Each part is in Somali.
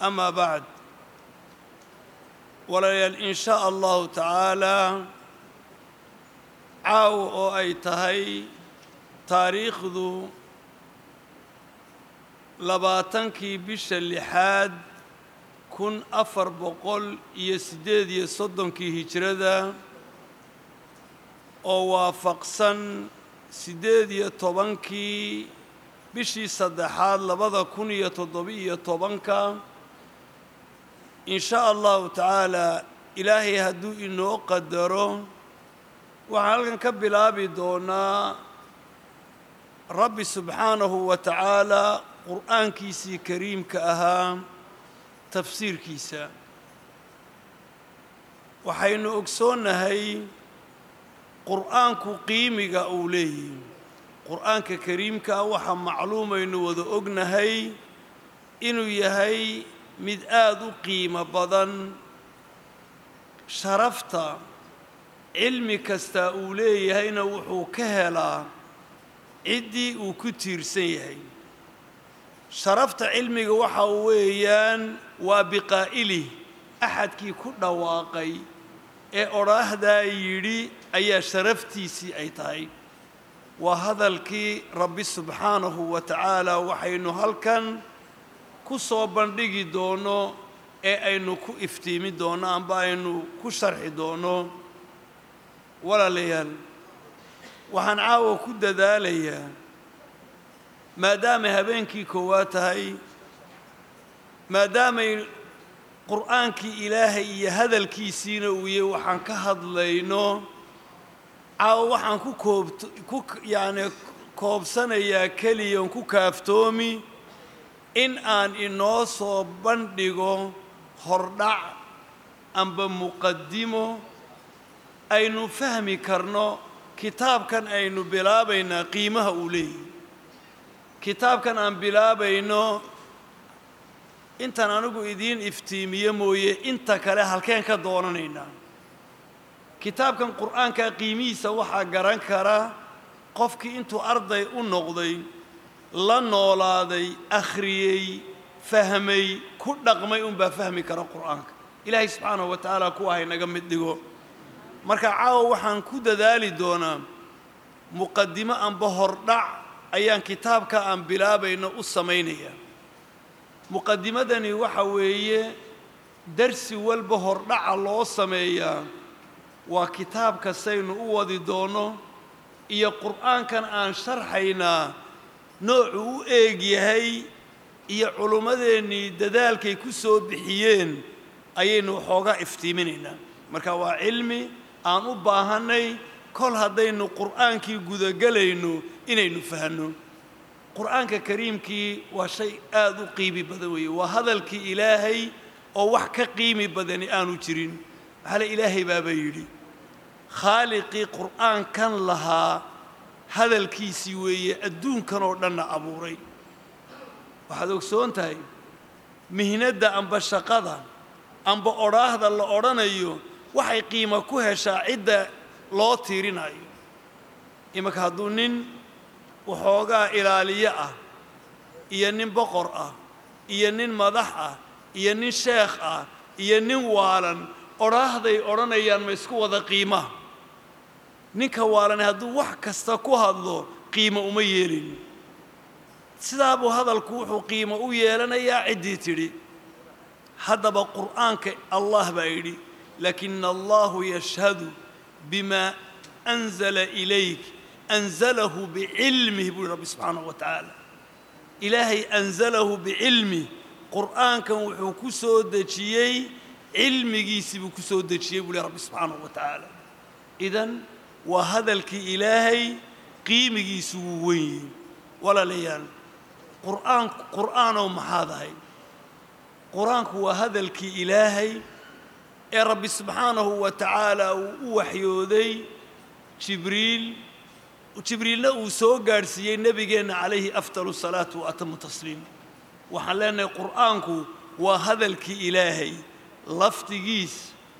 amaa bacd walaalayaal in shaa allahu tacaalaa caawa oo ay tahay taariikhdu labaatankii bisha lixaad kun afar boqol iyo siddeed iyo soddonkii hijrada oo waafaqsan siddeed iyo tobankii bishii saddexaad labada kun iyo toddoba-iyo tobanka in shaa allahu tacaalaa ilaahay hadduu inoo qadaro waxaan halkan ka bilaabi doonaa rabbi subxaanahu wa tacaalaa qur'aankiisii kariimka ahaa tafsiirkiisa waxaynu ogsoonnahay qur'aanku qiimiga uu leeyahy qur'aanka kariimka ah waxaa macluumaynu wada ognahay inuu yahay mid aada u qiimo badan sharafta cilmi kastaa uu leeyahayna wuxuu ka helaa ciddii uu ku tiirsan yahay sharafta cilmiga waxa weeyaan waa biqaa'ilih axadkii ku dhawaaqay ee odhaahdaa yidhi ayaa sharaftiisii ay tahay waa hadalkii rabbi subxaanahu wa tacaala waxaynu halkan ku soo bandhigi doono ee aynu ku iftiimi doonno amba aynu ku sharxi doonno walaalayaal waxaan caawa ku dadaalayaa maadaamay habeenkii koowaad tahay maadaamay qur'aankii ilaahay iyo hadalkiisiina uu yahay waxaan ka hadlayno caawa waxaan ku koobt ku yacni koobsanayaa keliyan ku kaaftoomi in aan inoo soo bandhigo hordhac amba muqadimo aynu fahmi karno kitaabkan aynu bilaabaynaa qiimaha uu leeyahy kitaabkan aan bilaabayno intaan anigu idiin iftiimiye mooye inta kale halkeen ka doonanaynaa kitaabkan qur'aanka qiimihiisa waxaa garan kara qofkii intuu arday u noqday la noolaaday akhriyey fahmay ku dhaqmay unbaa fahmi kara qur'aanka ilaahay subxaanahu wa tacaala kuwa haynaga mid dhigo marka caawa waxaan ku dadaali doonaa muqadimo amba hordhac ayaan kitaabka aan bilaabayno u samaynayaa muqadimadani waxa weeye darsi walba hordhaca loo sameeyaa waa kitaabka saynu u wadi doonno iyo qur'aankan aan sharxaynaa noocu u eeg yahay iyo culummadeennii dadaalkay ku soo bixiyeen ayaynu waxoogaa iftiiminaynaa marka waa cilmi aan u baahannay kol haddaynu qur'aankii gudagelayno inaynu fahanno qur'aanka kariimkii waa shay aada u qiimi badan weeye waa hadalkii ilaahay oo wax ka qiimi badani aanu jirin maxaale ilaahay baaba yidhi khaaliqii qur'aankan lahaa hadalkiisii weeye adduunkan oo dhanna abuuray waxaad ogsoon tahay mihnadda amba shaqada amba odhaahda la odhanayo waxay qiimo ku heshaa cidda loo tiirinayo imanka hadduu nin waxoogaa ilaaliyo ah iyo nin boqor ah iyo nin madax ah iyo nin sheekh ah iyo nin waalan odhaahday odhanayaan ma isku wada qiimaa ninka waalan hadduu wax kasta ku hadlo qiimo uma yeelin sidaabuu hadalku wuxuu qiimo u yeelanayaa ciddii tidhi haddaba qur'aanka allah baa yidhi laakina allahu yashhadu bima anzala ilayk anzalahu bicilmih buu yihi rabbi subxaanahu wa tacaala ilaahay anzalahu bicilmih qur'aankan wuxuu ku soo dejiyey cilmigiisii buu ku soo dejiyey buu yihi rabbi subxaanahu wa tacaala idan waa hadalkii ilaahay qiimigiisu wuu weyn yihi walaalayaal qur'aan qur'aanow maxaad ahay qur-aanku waa hadalkii ilaahay ee rabbi subxaanahu wa tacaala uu u waxyooday jibriil jibriilna uu soo gaadhsiiyey nebigeenna calayhi afdalu salaatu wa atamu tasliim waxaan leenahay qur'aanku waa hadalkii ilaahay lafdigiis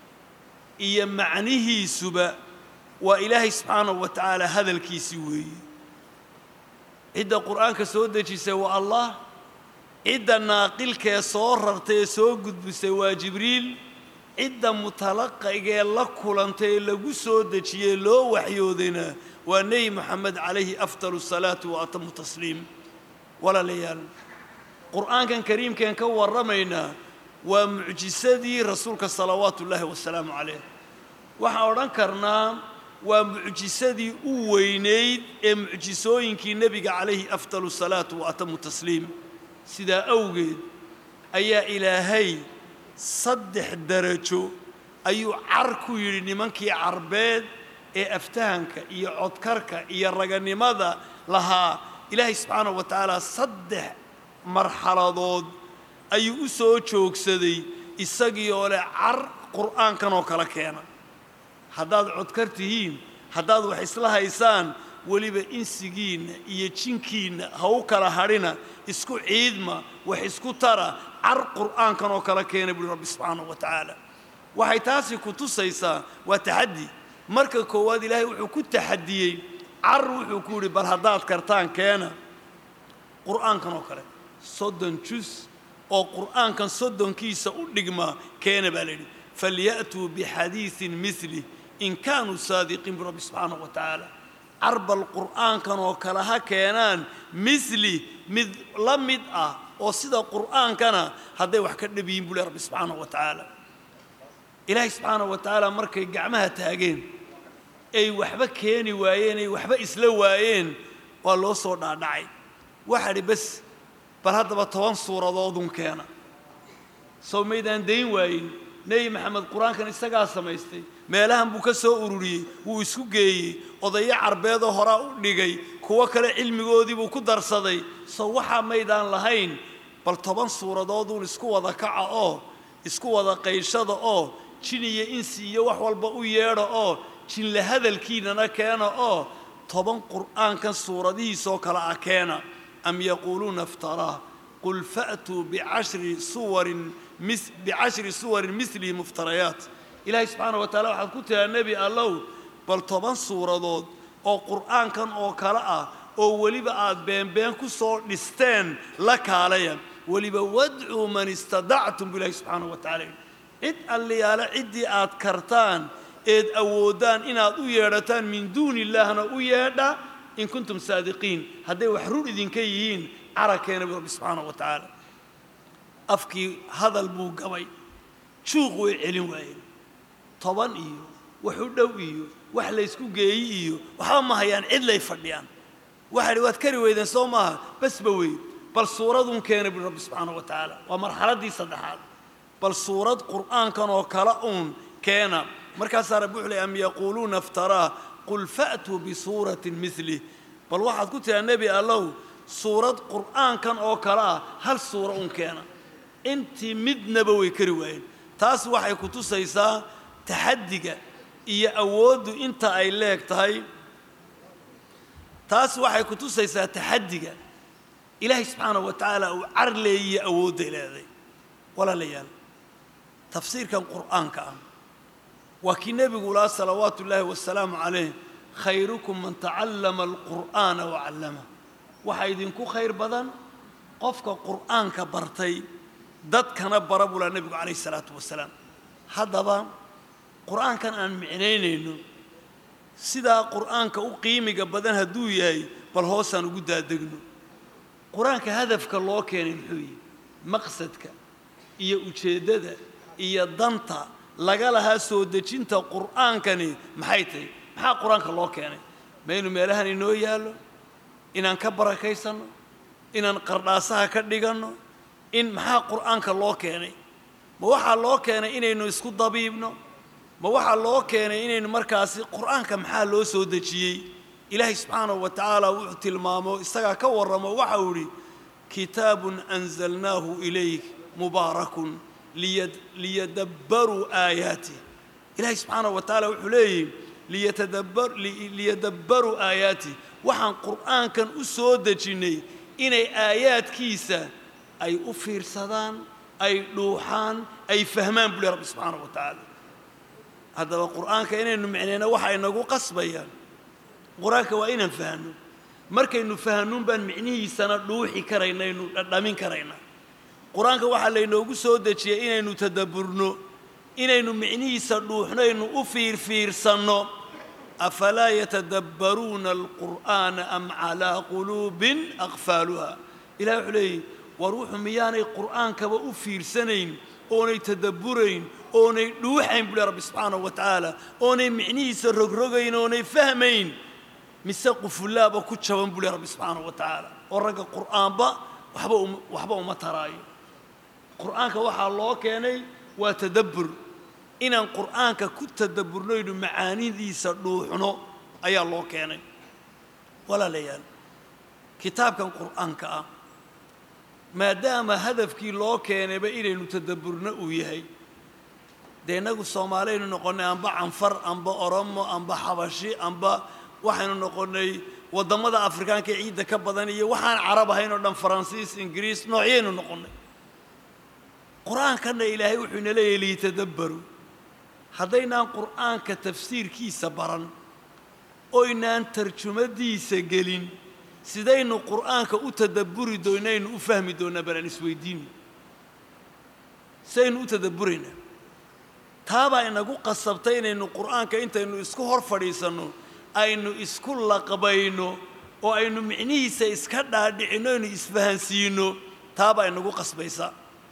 iyo macnihiisuba waa ilaahay subxaanahu wa tacaala hadalkiisii weeye cidda qur'aanka soo dejisay waa allah cidda naaqilkee soo rartay ee soo gudbisay waa jibriil cidda mutalaqigee la kulantay ee lagu soo dejiyey loo waxyoodayna waa nebi moxamed calayhi afdalu salaatu wa atamu tasliim walaalayaal qur'aankan kariimkeen ka warramaynaa waa mucjisadii rasuulka salawaatu ullaahi wasalaamu calayh waxaan odhan karnaa waa mucjisadii u weynayd ee mucjisooyinkii nebiga calayhi afdalu salaatu wa atamu tasliim sidaa awgeed ayaa ilaahay saddex darajo ayuu car ku yidhi nimankii carbeed ee aftahanka iyo codkarka iyo raganimada lahaa ilaahay subxaanahu wa tacaala saddex marxaladood ayuu u soo joogsaday isagii oo leh car qur'aankan oo kale keena haddaad codkar tihiin haddaad wax isla haysaan weliba insigiinna iyo jinkiinna ha u kala hadhina isku ciidma wax isku tara car qur'aankan oo kale keena buuhi rabbi subxaanahu wa tacaala waxay taasi ku tusaysaa waa taxaddi marka koowaad ilaahay wuxuu ku taxadiyey car wuxuu ku yidhi bal haddaad kartaan keena qur'aankan oo kale soddon jus oo qur'aankan soddonkiisa u dhigma keena baa la yidhi falya'tuu bixadiisin milih in kaanuu saadiqiin bu rabbi subxaanahu wa tacaala carbal qur'aankan oo kale ha keenaan misli mid la mid ah oo sida qur'aankana hadday wax ka dhab yihiin buu leh rabbi subxaanahu wa tacaala ilaahay subxaanahu wa tacaala markay gacmaha taageen ay waxba keeni waayeen ay waxba isla waayeen waa loo soo dhaadhacay waxaa dhi bes bal haddaba toban suuradoodun keena sow maydaan dayn waayin nebi maxamed qur-aankan isagaa samaystay meelahan buu ka soo ururiyey wuu isku geeyey odayo carbeedoo horaa u dhigay kuwo kale cilmigoodii buu ku darsaday sow waxaa maydaan lahayn bal toban suuradooduun isku wada kaca oo isku wada qayshada oo jin iyo insi iyo wax walba u yeedha oo jinla hadalkiinana keena oo toban qur'aankan suuradihiisoo kale ah keena am yaquuluuna iftaraa qul fa'tuu bicashri suwarin bicashri suwarin milihi muftarayaat ilaahay subxaana wa tacala waxaad ku tiraa nebi allow bal toban suuradood oo qur'aankan oo kale ah oo weliba aad beenbeen ku soo dhisteen la kaalaya weliba wadcuu man istadactum bu ilahi subxaana wa tacala cid alliyaale ciddii aad kartaan eed awooddaan inaad u yeedhataan min duuni illaahna u yeedha in kuntum saadiqiin hadday wax run idinka yihiin carakeena bu rabbi subxaana wa tacaala afkii hadal buu gabay juuq way celin waayeen toban iyo wax u dhow iyo wax laysku geeyi iyo waxba ma hayaan cid lay fadhiyaan waxaa dhi waad kari weydeen soo maaha basba weyd bal suuradun keena bui rabbi subxaana wa tacaala waa marxaladdii saddexaad bal suurad qur'aankan oo kale uun keena markaasaa rabbi wuxuu ley am yaquuluuna iftaraa qul fa'tuu bisuuratin milih bal waxaad ku tiraa nebi allow suurad qur'aankan oo kale ah hal suura un keena intii midnaba way kari waayeen taas waxay ku tusaysaa taxaddiga iyo awooddu inta ay leeg tahay taas waxay ku tusaysaa taxaddiga ilaahay subxaanahu wa tacaala uu car leeyiyo awoodday leeday walaalayaal tafsiirkan qur'aanka ah waa kii nebigu lahaa salawaatu ullaahi wasalaamu calayh khayrukum man tacallama alqur'aana wa callama waxaa idinku khayr badan qofka qur'aanka bartay dadkana bara buu lahaa nebigu calayhi salaatu wasalaam haddaba qur'aankan aan micnaynayno sidaa qur'aanka u qiimiga badan hadduu yahay bal hoosaan ugu daadegno qur-aanka hadafka loo keenay muxuu yihi maqsadka iyo ujeeddada iyo danta laga lahaa soo dejinta qur'aankani maxay tahay maxaa qur-aanka loo keenay ma inu meelahan inoo yaallo inaan ka barakaysanno inaan qardhaasaha ka dhiganno in maxaa qur'aanka loo keenay ma waxaa loo keenay inaynu isku dabiibno ma waxaa loo keenay inaynu markaasi qur'aanka maxaa loo soo dejiyey ilaahay subxaanahu wa tacaala wuxuu tilmaamo isagaa ka warramo waxa uu idhi kitaabun anzalnaahu ilayk mubaarakun liyadabbaruu aayaatih ilaahay subxaanahu wa tacaala wuxuu leeyihi liyadabbaruu aayaatih waxaan qur'aankan u soo dejinnay inay aayaadkiisa ay u fiirsadaan ay dhuuxaan ay fahmaan buu leh rabbi subxaanahu wa tacaala haddaba qur'aanka inaynu micnayna waxa inagu qasbayaan qur-aanka waa inaan fahanno markaynu fahannuun baan micnihiisana dhuuxi karaynaynu dhadhamin karaynaa qur-aanka waxaa laynoogu soo dejiyey inaynu tadabburno inaynu micnihiisa dhuuxnaynu u fiirfiirsanno afalaa yatadabbaruuna alqur'aana am calaa quluubin aqfaaluha ilahi wuxuu leeyahy war wuxuu miyaanay qur'aankaba u fiirsanayn oonay tadabburayn oonay dhuuxayn buu leh rabbi subxaanahu wa tacaala oonay micnihiisa rogrogayn oonay fahmayn mise qufullaaba ku jaban buu leh rabbi subxaanahu wa tacaala oo ragga qur'aanba waxba um waxba uma taraayo qur'aanka waxaa loo keenay waa tadabbur inaan qur'aanka ku tadabburnoynu macaanidiisa dhuuxno ayaa loo keenay walaalayaal kitaabkan qur'aanka ah maadaama hadafkii loo keenayba inaynu tadabburno uu yahay dee innagu soomaaliyaynu noqonnay amba canfar amba oromo amba xabashi amba waxaynu noqonnay waddamada afrikaanka ee ciidda ka badan iyo waxaan carab ahayn oo dhan faransiis ingiriis noocyaynu noqonnay qur-aankanna ilaahay wuxuu ina leeyahy liitadabbaru haddaynaan qur'aanka tafsiirkiisa baran oynaan tarjumadiisa gelin sidaynu qur'aanka u tadabburi doonaynu u fahmi doonnaa bal aan isweydiino sidaynu u tadabburaynaa taabaa inagu qasabtay inaynu qur'aanka intaynu isku hor fadhiisanno aynu isku laqbayno oo aynu micnihiisa iska dhaadhicinno aynu isfahansiinno taabaa inagu qasbaysa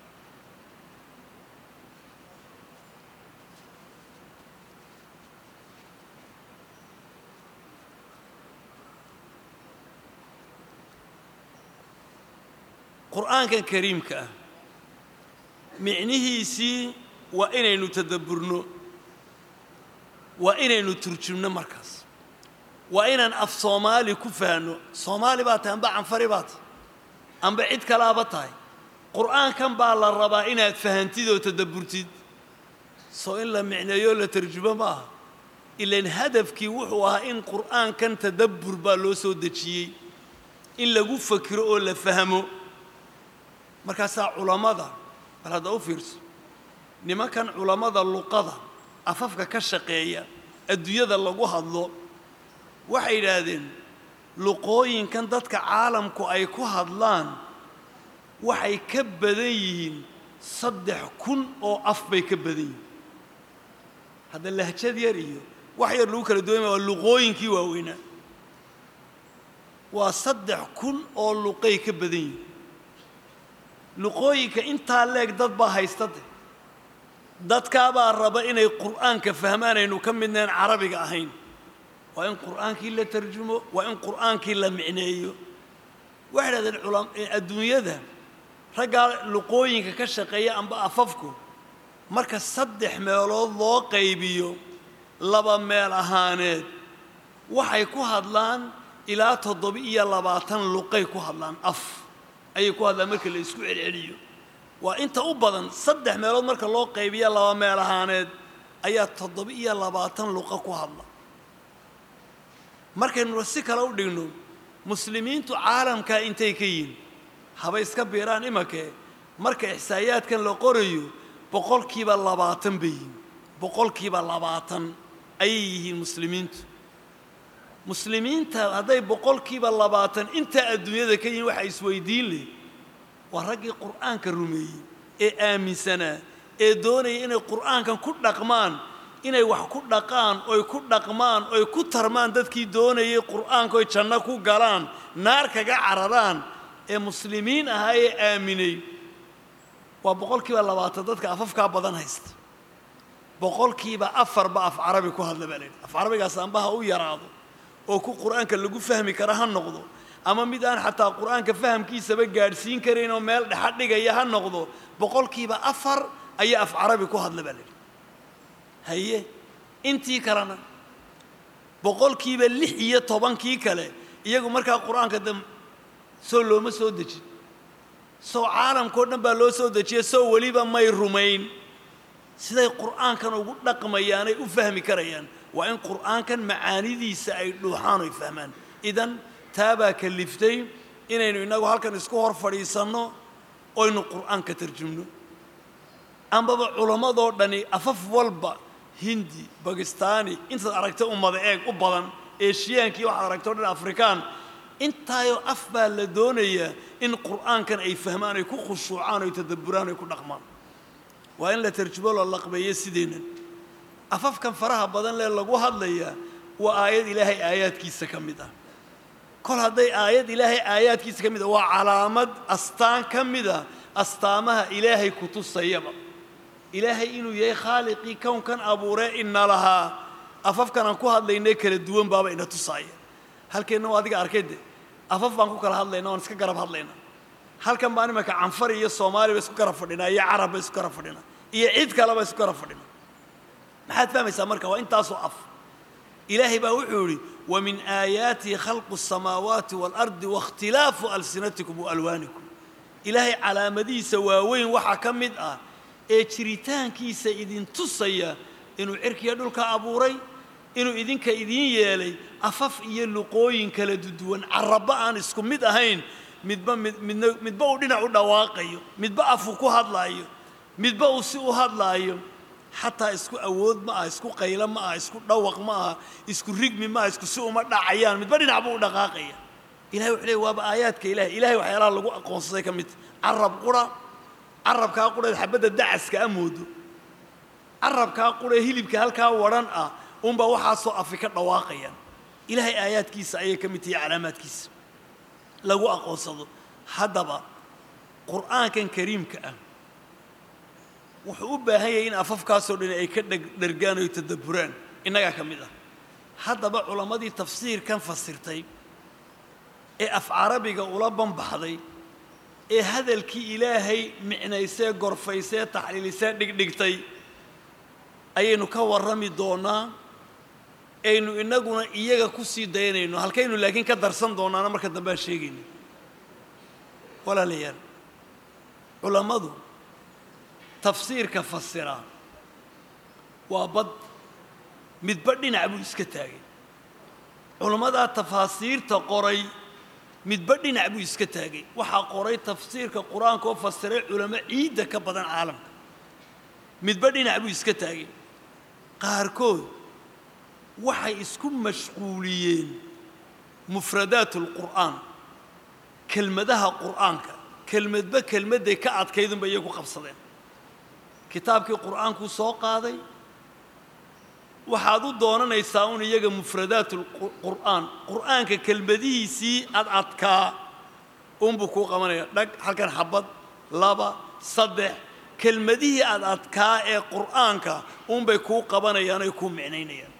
qur'aankan kariimka ah micnihiisii waa inaynu tadabburno waa inaynu turjumno markaas waa inaan af soomaali ku fahanno soomaali baa tahay amba canfari baa tahay amba cid kalaaba tahay qur'aankan baa la rabaa inaad fahantid oo tadabburtid soo in la micneeyo la tarjumo ma aha ilan hadafkii wuxuu ahaa in qur'aankan tadabbur baa loo soo dejiyey in lagu fakiro oo la fahmo markaasaa culammada bal hadda u fiirso nimankan culammada luqada afafka ka shaqeeya adduunyada lagu hadlo waxay yidhaahdeen luqooyinkan dadka caalamku ay ku hadlaan waxay ka badan yihiin saddex kun oo af bay ka badan yihiin hadda lahjad yar iyo wax yar lagu kala duwanya waa luqooyinkii waaweynaa waa saddex kun oo luqay ka badan yihiin luqooyinka intaa leeg dad baa haysta de dadkaabaa raba inay qur'aanka fahmaan aynu ka midnayn carabiga ahayn waa in qur'aankii la tarjumo waa in qur'aankii la micneeyo waxay dhahdeen culam adduunyada raggaa luqooyinka ka shaqeeya amba afafku marka saddex meelood loo qaybiyo laba meel ahaaneed waxay ku hadlaan ilaa toddoba-iyo labaatan luqay ku hadlaan af ayay ku hadlaan marka la isku celceliyo waa inta u badan saddex meelood marka loo qaybiya laba meel ahaaneed ayaa toddoba-iyo labaatan luqa ku hadla markaynu si kale u dhigno muslimiintu caalamkaa intay ka yihin haba iska biiraan imankee marka ixsaayaadkan la qorayo boqolkiiba labaatan bay yihiin boqolkiiba labaatan ayay yihiin muslimiintu muslimiinta hadday boqolkiiba labaatan intaa adduunyada ka yihiin waxaa isweydiin leh waa raggii qur'aanka rumeeyey ee aaminsanaa ee doonaya inay qur'aankan ku dhaqmaan inay wax ku dhaqaan oy ku dhaqmaan oy ku tarmaan dadkii doonayay qur'aanka oy janno ku galaan naar kaga cararaan ee muslimiin ahaa ee aaminay waa boqolkiiba labaatan dadka afafkaa badan haysta boqolkiiba afarba af carabi ku hadla baa la yidhi af carabigaas amba ha u yaraado oo ku qur'aanka lagu fahmi kara ha noqdo ama mid aan xataa qur'aanka fahamkiisaba gaadhsiin karayn oo meel dhexa dhigaya ha noqdo boqolkiiba afar ayaa af carabi ku hadla baa la yidhi haye intii kalena boqolkiiba lix iyo tobankii kale iyagu markaa qur'aanka de soo looma soo dejin sow caalamkao dhan baa loo soo dejiya sow weliba may rumayn siday qur'aankan ugu dhaqmayaanay u fahmi karayaan waa in qur'aankan macaanidiisa ay dhuuxaan oy fahmaan idan taabaa kaliftay inaynu innagu halkan isku hor fadhiisanno oynu qur'aanka tarjumno ambaba culammadoo dhani afaf walba hindi bakistaani intaad aragta ummada eeg u badan eeshiyaankii waxaad aragta o dhan afrikaan intaayoo af baa la doonayaa in qur'aankan ay fahmaan ay ku khushuucaan oy tadabburaan oy ku dhaqmaan waa in la tarjumo loo laqbeeyo sideennan afafkan faraha badan lee lagu hadlayaa waa aayad ilaahay aayaadkiisa ka mid ah kol hadday aayad ilaahay aayaadkiisa ka mid ah waa calaamad astaan ka mid a astaamaha ilaahay ku tusayaba ilaahay inuu yahay khaaliqii kownkan abuuree ina lahaa afafkan aan ku hadlaynay kala duwan baaba ina tusaaya halkeenna waa adiga arkay de afaf baan ku kala hadlayna waan iska garab hadlayna halkan baan imanka canfari iyo soomaali ba isku garab fadhinaa iyo carab ba isku garab fadhinaa iyo cid kaleba isku garab fadhina maxaad fahmaysaa marka waa intaasoo af ilaahay baa wuxuu yidhi wamin aayaatihi khalqu الsamaawaati wاlardi waاkhtilaafu alsinatikum waalwaanikum ilaahay calaamadihiisa waaweyn waxaa ka mid ah ee jiritaankiisa idin tusaya inuu cirkiya dhulka abuuray inuu idinka idiin yeelay afaf iyo luqooyin kala duduwan carabba aan isku mid ahayn midba mid midna midba uu dhinac u dhawaaqayo midba afuu ku hadlaayo midba uu si u hadlaayo xataa isku awood ma aha isku qaylo ma aha isku dhawaq ma aha isku rigmi ma aha isku si uma dhacayaan midba dhinac buu u dhaqaaqaya ilahay wuxuu leey waaba aayaadka ilahay ilahay waxyaalaha lagu aqoonsaday ka mid carab qura carabkaa quraed xabadda dacaska a moodo carabkaa qurae hilibka halkaa wadhan ah unbaa waxaasoo afi ka dhawaaqayaan ilaahay aayaadkiisa ayay ka mid tahay calaamaadkiisa lagu aqoonsado haddaba qur'aankan kariimka ah wuxuu u baahan yahay in afafkaasoo dhan ay ka dhergaan oy tadabburaan innagaa ka mid ah haddaba culammadii tafsiirkan fasirtay ee af carabiga ula banbaxday ee hadalkii ilaahay micnaysee gorfaysee taxliilisee dhigdhigtay ayaynu ka warrami doonnaa aynu innaguna iyaga ku sii daynayno halkaynu laakiin ka darsan doonaana marka dambe aan sheegayno walaalayaal culammadu tafsiirka fasira waa bad midba dhinac buu iska taagay culammadaa tafaasiirta qoray midba dhinac buu iska taagay waxaa qoray tafsiirka qur-aanka oo fasiray culamo ciidda ka badan caalamka midba dhinac buu iska taagay qaarkood waxay isku mashquuliyeen mufradaat alqur'aan kelmadaha qur'aanka kelmadba kelmadday ka adkaydunba iyagu qabsadeen kitaabkii qur'aankuu soo qaaday waxaad u doonanaysaa un iyaga mufradaat qur'aan qur'aanka kelmadihiisii ad adkaa unbuu kuu qabanaya dhag halkan xabad laba saddex kelmadihii ad adkaa ee qur'aanka unbay kuu qabanayaan oy kuu micnaynayaan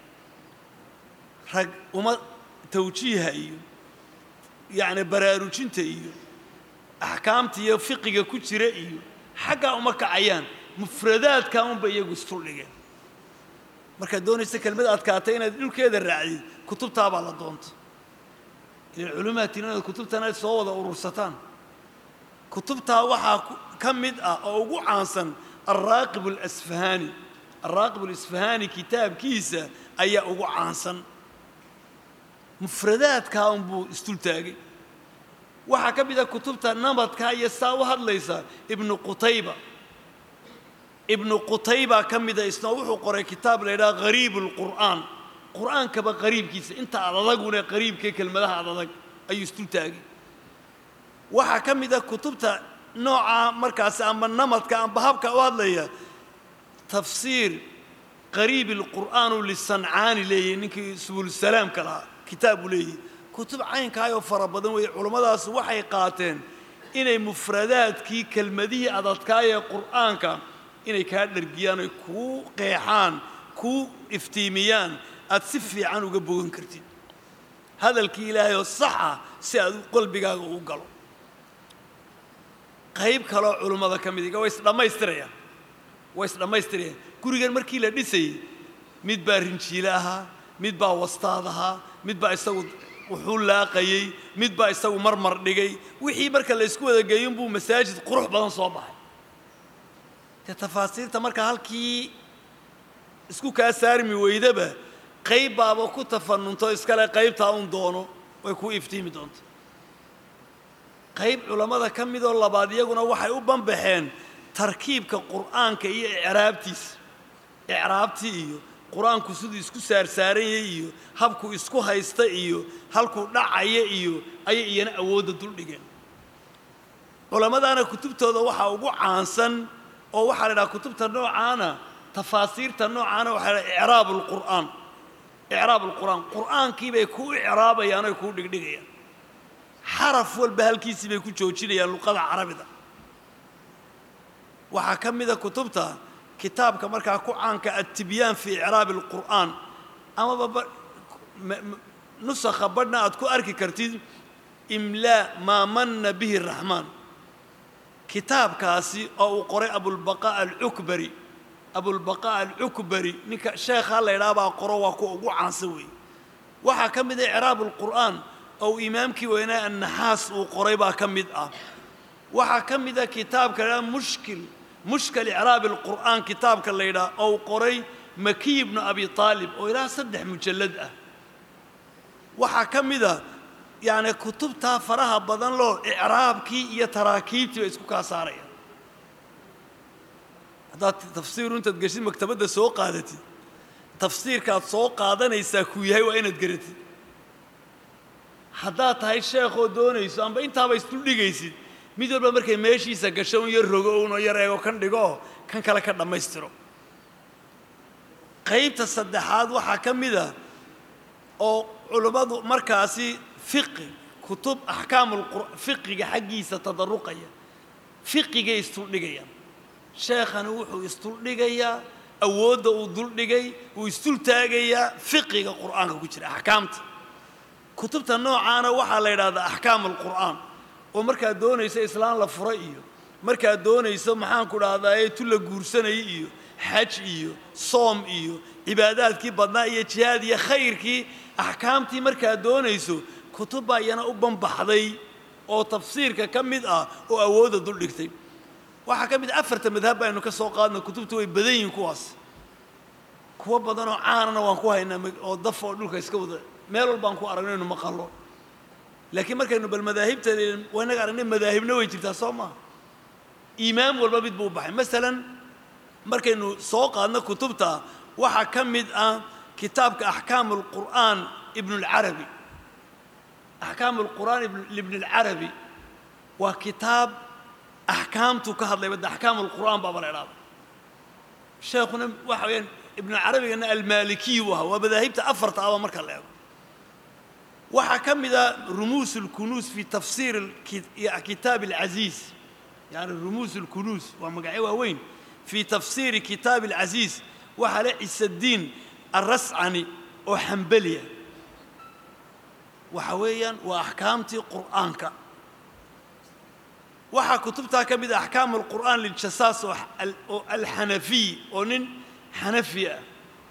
rag uma tawjiiha iyo yacni baraarujinta iyo axkaamta iyo fiqiga ku jira iyo xaggaa uma kacayaan mufradaadkaa unba iyagu isfuldhigeen markaad doonaysa kelmad adkaatay inaad dhulkeeda raacdid kutubtaabaa la doonta ilan culimaatiin inaad kutubtan aad soo wada urursataan kutubtaa waxaa ka mid ah oo ugu caansan alraaqib alasfahaani alraaqib alasfahaani kitaabkiisa ayaa ugu caansan mufradaadkaa unbuu isdultaagay waxaa ka mid ah kutubta nabadkaa iyo saa u hadlaysa ibnu qutayba ibnu qutayba ka mida isna wuxuu qoray kitaab la yidhaha hariib alqur'aan qur'aankaba qariibkiisa inta ad adagune qariibkee kelmadaha ad adag ayuu isdultaagay waxaa ka mid ah kutubta noocaa markaasi amba namadka amba habka u hadlaya tafsiir qariib alqur'aanu lisancaani leeyahy ninkii subulsalaamka lahaa kitaab buu leeyahy kutub caynkaayoo fara badan weeye culummadaas waxay qaateen inay mufradaadkii kelmadihii adadkaayee qur'aanka inay kaa dhergiyaan oy kuu qeexaan kuu iftiimiyaan aad si fiican uga bogan kartid hadalkii ilaahay oo sax ah si aad qalbigaaga u galo qayb kaloo culummada ka mid iga way isdhammaystirayaan way isdhammaystirayaan gurigan markii la dhisayey mid baa rinjiile ahaa mid baa wastaad ahaa mid baa isagu wuxuu laaqayey mid baa isagu marmar dhigay wixii marka la isku wada geeyin buu masaajid qurux badan soo baxay dee tafaasiirta marka halkii isku kaa saarmi weydaba qayb baaba ku tafanunto iskale qaybtaa un doono way kuu iftiimi doonta qayb culammada ka midoo labaad iyaguna waxay u banbaxeen tarkiibka qur'aanka iyo icraabtiisa icraabtii iyo qur-aanku siduu isku saarsaaranyay iyo habkuu isku haysta iyo halkuu dhacaya iyo ayay iyana awoodda duldhigeen culammadaana kutubtooda waxaa ugu caansan oo waxaa la idhaha kutubta noocaana tafaasiirta noocaana waxaa la icraab alqur'aan icraab alqur'aan qur'aankii bay kuu icraabayaan oy kuu dhigdhigayaan xaraf walba halkiisii bay ku joojinayaan luqada carabida waxaa ka mida kutubta kitaabka markaa ku caanka adtibyaan fi icraabi alqur'aan amaba nusakha badhna aad ku arki kartid imlaa maa manna bihi raxmaan kitaabkaasi oo uu qoray abulbaqaa alcukbari abulbaqaa alcukbari ninka sheekhaa la ydhaha baa qoro waa kuwa ugu caansan weeye waxaa ka mid ah icraab alqur'aan oo imaamkii weynaa annaxaas uu qoray baa ka mid ah waxaa ka mid a kitaabka la ydhaha mushkil mushkil icraabi alqur'aan kitaabka la ydhaha oo uu qoray makiy ibnu abi aalib oo ilaa saddex mujallad ah waxaa ka mid a yacni kutubtaa faraha badan loo icraabkii iyo taraakiibtii bay isku kaa saarayaan haddaad tafsiiru intaad geshid maktabadda soo qaadatid tafsiirkaad soo qaadanaysaa kuu yahay waa inaad garatid haddaad tahay sheekhoo doonayso amba intaaba isduldhigaysid mid walba markay meeshiisa gasho un yar rogo unoo yar eego kan dhigoo kan kale ka dhammaystiro qaybta saddexaad waxaa ka mid a oo culummadu markaasi fiqi kutub axkaamulqur fiqiga xaggiisa tadaruqaya fiqigay isduldhigayaan sheekhani wuxuu isduldhigayaa awoodda uu duldhigay uu isdultaagayaa fiqiga qur'aanka ku jira axkaamta kutubta noocaana waxaa la yidhahdaa axkaam alqur'aan oo markaad doonayso islaan la fura iyo markaad doonayso maxaanku dhahdaa tu la guursanayay iyo xaj iyo soom iyo cibaadaadkii badnaa iyo jihaad iyo khayrkii axkaamtii markaad doonayso kutub baa iyana u banbaxday oo tafsiirka ka mid ah oo awoodda duldhigtay waxaa ka mid afarta madhab baynu ka soo qaadna kutubtu way badan yihiin kuwaas kuwo badanoo caanana waan ku haynaa oo daf oo dhulka iska wada meel walbaan ku aragno inu maqallo laakiin markaynu bal madaahibta waa inaga aragnay madaahibna way jirtaa soo maaha iimaam walba mid buu u baxay masalan markaynu soo qaadno kutubta waxaa ka mid ah kitaabka axkaamu alqur'aan ibnu alcarabi axkaamu alqur'aan ibn alcarabi waa kitaab axkaamtu ka hadlay badda axkaamu alqur'aan baaba la idhahda sheekhuna waxa weeyaan ibnucarabigana almaalikiy buu ahaa waa madaahibta afarta aba marka la eego waxaa ka mid a rumuus اlkunuus fi tafsiir kitaab اlcaziiz yani rumuus اlkunuus waa magacyo waaweyn fi tafsiiri kitaab اlcaziiz waxaa le cisaddiin arascani oo xambeliya waxa weeyaan waa axkaamtii qur'aanka waxaa kutubtaa ka mid a axkaam alqur'aan liljasaas oo alxanafiy oo nin xanafi ah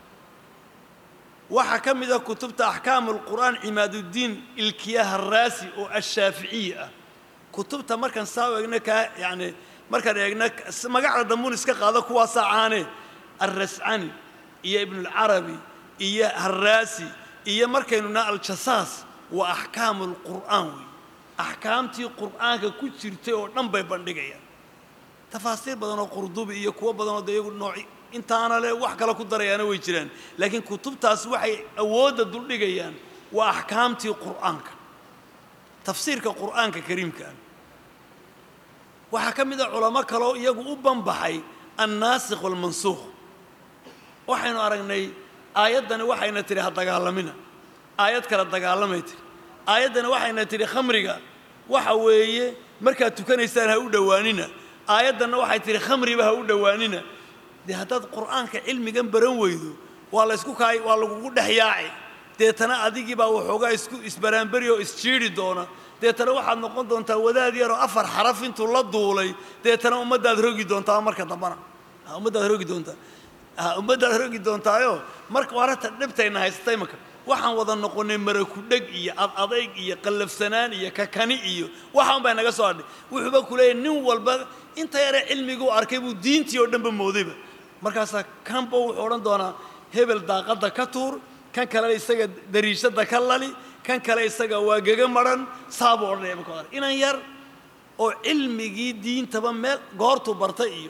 waxaa ka mid a kutubta axkaam alqur'aan cimaaduddiin ilkiyaha araasi oo ashaaficiyi ah kutubta markaan saa u eegna kaa yani markaan eegna magacda dambuun iska qaado kuwaasaa caane alrascani iyo ibnulcarabi iyo haraasi iyo markaynu naa aljasaas waa axkaamu alqur'aan wey axkaamtii qur'aanka ku jirtay oo dhan bay bandhigayaan tafaasiir badan oo qurdubi iyo kuwo badan oo de iyagu nooci intaana le wax kale ku darayaana way jiraan laakiin kutubtaas waxay awoodda duldhigayaan waa axkaamtii qur'aanka tafsiirka qur'aanka kariimkaa waxaa ka mid a culamo kaloo iyagu u banbaxay annaasikh waalmansuukh waxaynu aragnay aayaddani waxayna tidhi ha dagaalamina aayad kale dagaalamay tidhi aayaddani waxayna tidhi khamriga waxa weeye markaad tukanaysaan ha u dhowaanina aayaddanna waxay tidhi khamriba ha u dhowaanina dee haddaad qur'aanka cilmigan baran weydo waa la ysku kaay waa lagugu dhex yaaci deetana adigii baa waxoogaa isku isbaraanberi oo isjiidhi doona deetana waxaad noqon doontaa wadaad yaroo afar xaraf intuu la duulay deetana ummaddaad rogi doontaa marka dambana ummaddaad rogi doontaa ummaddaad rogi doontaayo marka warata dhibtayna haysatay marka waxaan wada noqonnay marakudheg iyo adadayg iyo qallafsanaan iyo kakani iyo waxaan baa naga soo hadhay wuxuuba ku leeyahy nin walba inta yare cilmiguu arkay buu diintii oo dhanba moodayba markaasaa kanba wuxuu odhan doonaa hebel daaqadda ka tuur kan kalena isaga dariishadda ka lali kan kale isaga waa gega madhan saabuu odhanaya marka hore inan yar oo cilmigii diintaba meel goortuu bartay iyo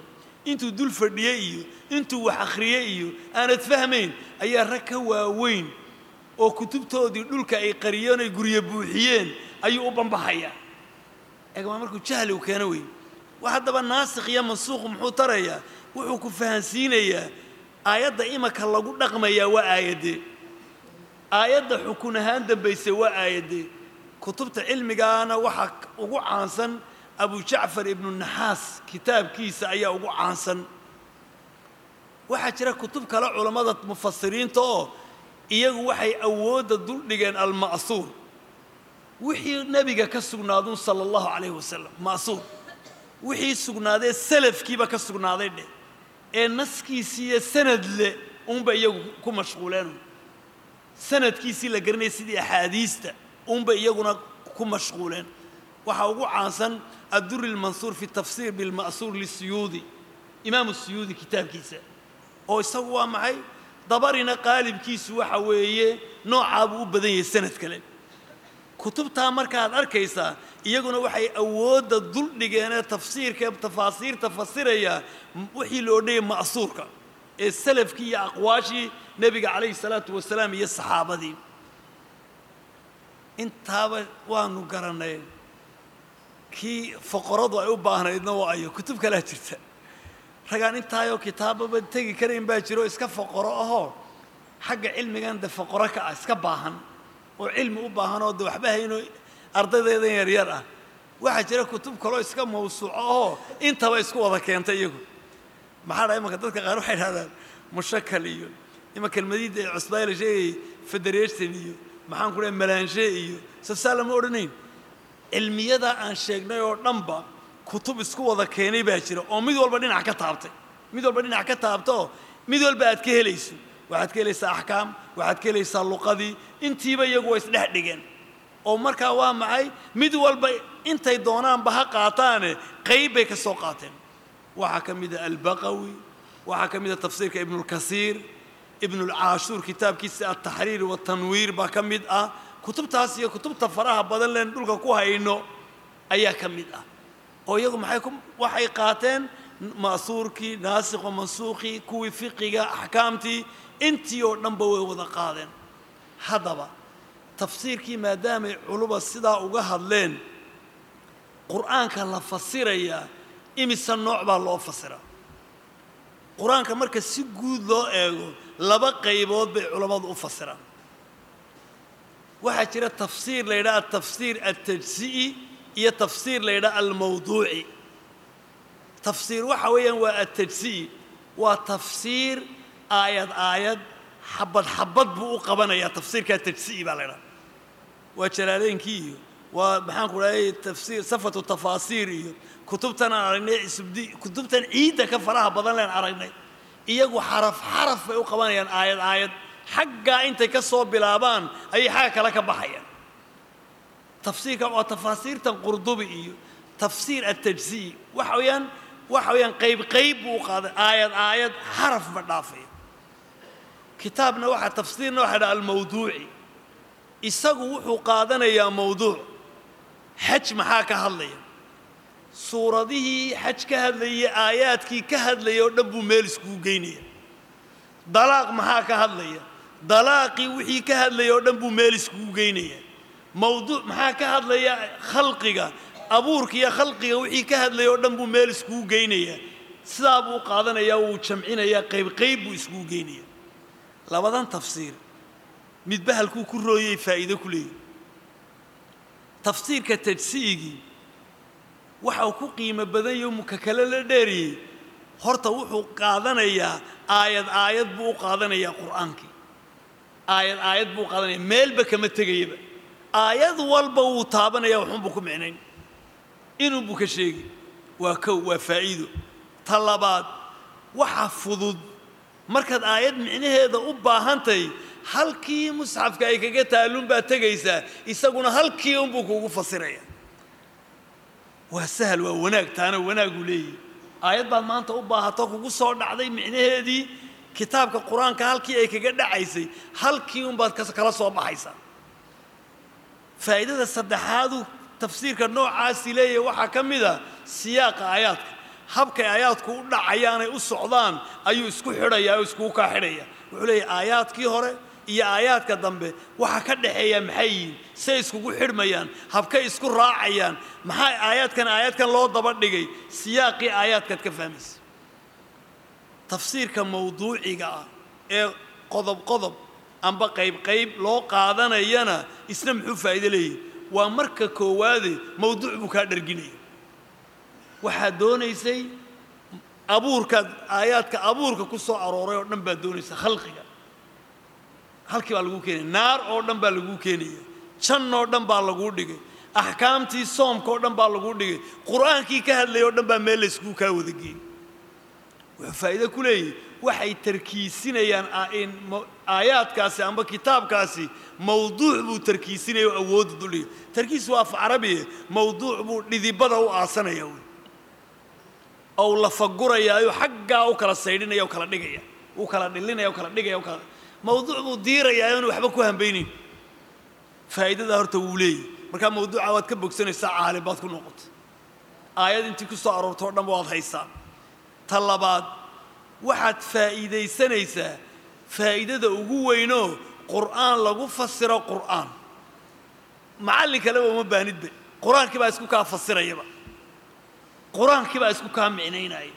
intuu dul fadhiye iyo intuu wax akhriye iyo aanad fahmayn ayaa rag ka waaweyn oo kutubtoodii dhulka ay qariyeen ay guryo buuxiyeen ayuu u bambaxayaa eegmaa markuu jahli u keeno weyn wax haddaba naasikh iyo mansuuq muxuu tarayaa wuxuu ku fahansiinayaa aayadda imaka lagu dhaqmayaa waa aayadee aayadda xukun ahaan dambaysa waa aayadee kutubta cilmigaana waxaa ugu caansan abu jacfar ibnu naxaas kitaabkiisa ayaa ugu caansan waxaa jira kutub kale culammada mufasiriinta oo iyagu waxay awoodda duldhigeen alma'suur wixii nebiga ka sugnaadun sala allahu calayhi wasalam ma'suur wixii sugnaadee salafkiiba ka sugnaaday dheh ee naskiisiiyo sanad le uunba iyagu ku mashquuleen sanadkiisii la garanaya sidii axaadiista uunba iyaguna ku mashquuleen waxaa ugu caansan adduri lmansuur fi tafsiir bilma'suur lisuyuudi imaamu suyuudi kitaabkiisa oo isagu waa maxay dabarina qaalibkiisu waxa weeye noocaabuu u badan yahay sanad kale kutubtaa markaad arkaysaa iyaguna waxay awoodda duldhigeenee tafsiirka tafaasiirta fasiraya wixii la odhanayay ma'suurka ee salafkii iyo aqwaashii nebiga calayhi salaatu wasalaam iyo saxaabadii intaaba waanu garannay kii foqoradu ay u baahnaydna waa ayo kutub kalaa jirta ragaan intaayoo kitaababa tegi karayn baa jiro iska foqoro ahoo xagga cilmigan de foqoro ka ah iska baahan oo cilmi u baahan oo de waxba haynoo ardaydeedan yaryar ah waxaa jira kutub kaloo iska mawsuuco ahoo intaba isku wada keentay iyagu maxaa dhaha imanka dadka qaar waxay dhahdaan mushakal iyo ima kelmadiidda ee cusbaay la sheegayay federation iyo maxaan ku dhahay malaanshe iyo sasaa lama odhanayn cilmiyada aan sheegnay oo dhanba kutub isku wada keenay baa jira oo mid walba dhinac ka taabtay mid walba dhinac ka taabtaoo mid walba aad ka helayso waxaad ka helaysaa axkaam waxaad ka helaysaa luqadii intiiba iyagu waa isdhex dhigeen oo markaa waa maxay mid walba intay doonaanba ha qaataane qayb bay ka soo qaateen waxaa ka mid a albaqawi waxaa ka mid a tafsiirka ibnulkasiir ibnulcaashuur kitaabkiisa altaxriir waatanwiir baa ka mid ah kutubtaas iyo kutubta faraha badan leen dhulka ku hayno ayaa ka mid ah oo iyagu maxay ku waxay qaateen ma'suurkii naasikho mansuukhii kuwii fiqiga axkaamtii intii oo dhanba way wada qaadeen haddaba tafsiirkii maadaamay culuba sidaa uga hadleen qur'aanka la fasirayaa imise nooc baa loo fasiraa qur-aanka marka si guud loo eego laba qaybood bay culammadu u fasiraan waxaa jira tafsiir la yidhaha atafsiir altajsi'i iyo tafsiir la yidhaha almawduuci tafsiir waxa weeyaan waa altajsi'i waa tafsiir aayad aayad xabad xabad buu u qabanayaa tafsiirkaa tajsi'i baa la ydhaha waa jalaaleynkii iyo waa maxaan ku dhahay tafsiir safatu tafaasiir iyo kutubtan aan aragnay isubdi kutubtan ciidda ka faraha badan leen aragnay iyagu xaraf xaraf bay u qabanayaan aayad aayad xaggaa intay ka soo bilaabaan ayay xagga kale ka baxayaan tafsiirka waa tafaasiirtan qurdubi iyo tafsiir altajsi'i waxa weeyaan waxa weeyaan qayb qayb buu u qaaday aayad aayad xaraf ma dhaafaya kitaabna waxaa tafsiirna waxaa dhaha almawduuci isagu wuxuu qaadanayaa mawduuc xaj maxaa ka hadlaya suuradihii xaj ka hadlayay aayaadkii ka hadlaya oo dhan buu meel iskugu geynaya dalaaq maxaa ka hadlaya dalaaqii wixii ka hadlaya oo dhan buu meel iskugu geynaya mawduuc maxaa ka hadlaya khalqiga abuurka iyo khalqiga wixii ka hadlaya oo dhan buu meel iskugu geynaya sidaa buu qaadanayaa wuu jamcinayaa qayb qayb buu iskugu geynaya labadan tafsiir midba halkuu ku rooyay faa'iido ku leeyahy tafsiirka tajsi'igii waxa uu ku qiimo badan yaho muka kale la dheeriyey horta wuxuu qaadanayaa aayad aayad buu u qaadanayaa qur'aankii aayad aayad buu u qaadanaya meelba kama tegayaba aayad walba wuu taabanaya waxunbuu ku micnayn inuunbuu ka sheegi waa kow waa faa'iido ta labaad waxa fudud markaad aayad micnaheeda u baahantahay halkii musxafka ay kaga taalluun baad tegaysaa isaguna halkii unbuu kuugu fasiraya waa sahal waa wanaag taana wanaaguu leeyahy aayad baad maanta u baahato kugu soo dhacday micnaheedii kitaabka qur-aanka halkii ay kaga dhacaysay halkii unbaad kala soo baxaysaa faa'iidada saddexaadu tafsiirka noocaasi leeyahay waxaa ka mid a siyaaqa aayaadka habkay aayaadku u dhacayaanay u socdaan ayuu isku xidhayaa oo iskugu kaa xidhaya wuxuu leeyahy aayaadkii hore iyo aayaadka dambe waxa ka dhexeeya maxay yihiin say iskugu xidhmayaan habkay isku raacayaan maxaa aayaadkan aayaadkan loo daba dhigay siyaaqii aayaadkaad ka fahmaysa tafsiirka mawduuciga ah ee qodob qodob amba qayb qayb loo qaadanayana isna muxuu faa'iido leeyahy waa marka koowaade mawduuc buu kaa dharginaya waxaad doonaysay abuurkaad aayaadka abuurka ku soo arooray oo dhan baad doonaysa khalqiga halkii baa laguu keenaya naar oo dhan baa laguu keenaya jan oo dhan baa laguu dhigay axkaamtii soomka oo dhan baa laguu dhigay qur-aankii ka hadlayay oo dhan baa meel layskugu kaa wadageeyey wuxuu faa'iido ku leeyahy waxay tarkiisinayaan aayaadkaasi amba kitaabkaasi mawduuc buu tarkiisinaya oo awoodda duldhigay tarkiis waa af carabiye mawduuc buu dhidibada u aasanaya wey ou lafagurayaayo xaggaa u kala saydhinaya o kala dhigaya u kala dhilinaya o kala dhigaya o kala mawduuc buu diirayaa oonu waxba ku hambaynayn faa'iidadaa horta wuu leeyahy markaa mawduuca waad ka bogsanaysaa caalim baad ku noqotay aayad intii ku soo aroorto o dhanba waad haysaa ta labaad waxaad faa'iidaysanaysaa faa'iidada ugu weynoo qur'aan lagu fasiro qur'aan macallin kaleba uma baanidba qur-aankii baa isku kaa fasirayaba qur-aankii baa isku kaa micnaynaya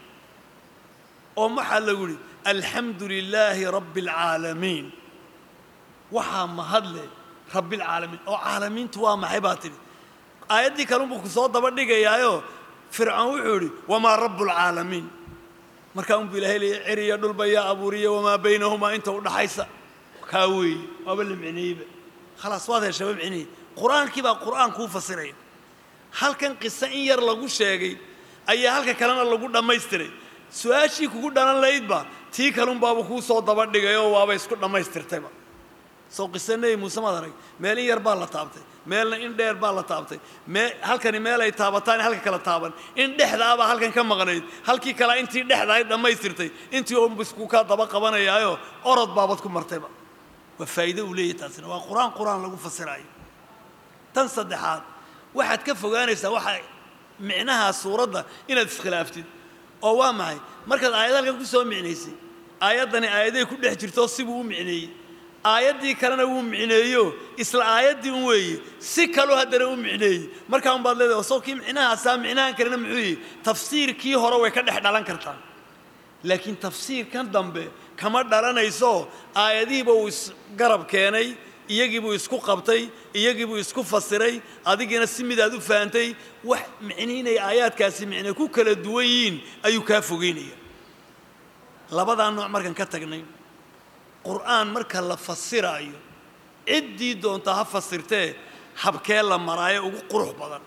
oo waxaa lagu yidhi alxamdu lilaahi rabbi alcaalamiin waxaa mahadle rabbialcaalamiin oo caalamiintu waa maxay baa tidhi aayaddii kalunbuu ku soo daba dhigayaayo fircoon wuxuu yidhi wamaa rabbu alcaalamiin markaa unbuu ilahay leeyay ceriya dhulba yaa abuuriya wamaa baynahumaa inta u dhaxaysa kaa weeye waaba la micneeyeyba khalaas waad heshaba micneeyey qur-aankii baa qur'aan kuu fasiraya halkan qiso in yar lagu sheegay ayaa halka kalena lagu dhammaystiray su-aashii kugu dhalan laydba tii kalunbaaba kuu soo daba dhigay oo waaba isku dhammaystirtayba soo qiso nebi muuse maad arag meel in yar baa la taabtay meelna in dheer baa la taabtay mee halkani meel ay taabataan halka kala taaban in dhexdaabaa halkan ka maqnayd halkii kalea intii dhexdaay dhammaystirtay intii unba isku kaa daba qabanayaayo orod baabad ku martayba waa faa'iido uu leeyahy taasina waa qur-aan qur-aan lagu fasiraayo tan saddexaad waxaad ka fogaanaysaa waxa micnaha suuradda inaad iskhilaaftid oo waa maxay markaad aayad halkan ku soo micnaysay aayaddani aayaday ku dhex jirto sibuu u micneeyey aayaddii kalena wuu micneeyo isla aayaddii un weeye si kaloo haddana u micneeyey markaa un baad leedahay soo kii micnahaasaa micnahan kalena muxuu yihi tafsiirkii hore way ka dhex dhalan kartaa laakiin tafsiirkan dambe kama dhalanayso aayadihiiba uu isgarab keenay iyagiibuu isku qabtay iyagiibuu isku fasiray adigiina si midaad u fahantay wax micniinay aayaadkaasi micne ku kala duwan yihiin ayuu kaa fogeynaya labadaa nooc markaan ka tagnay qur'aan marka la fasiraayo ciddii doontaa ha fasirtee habkee la maraayo ugu qurux badan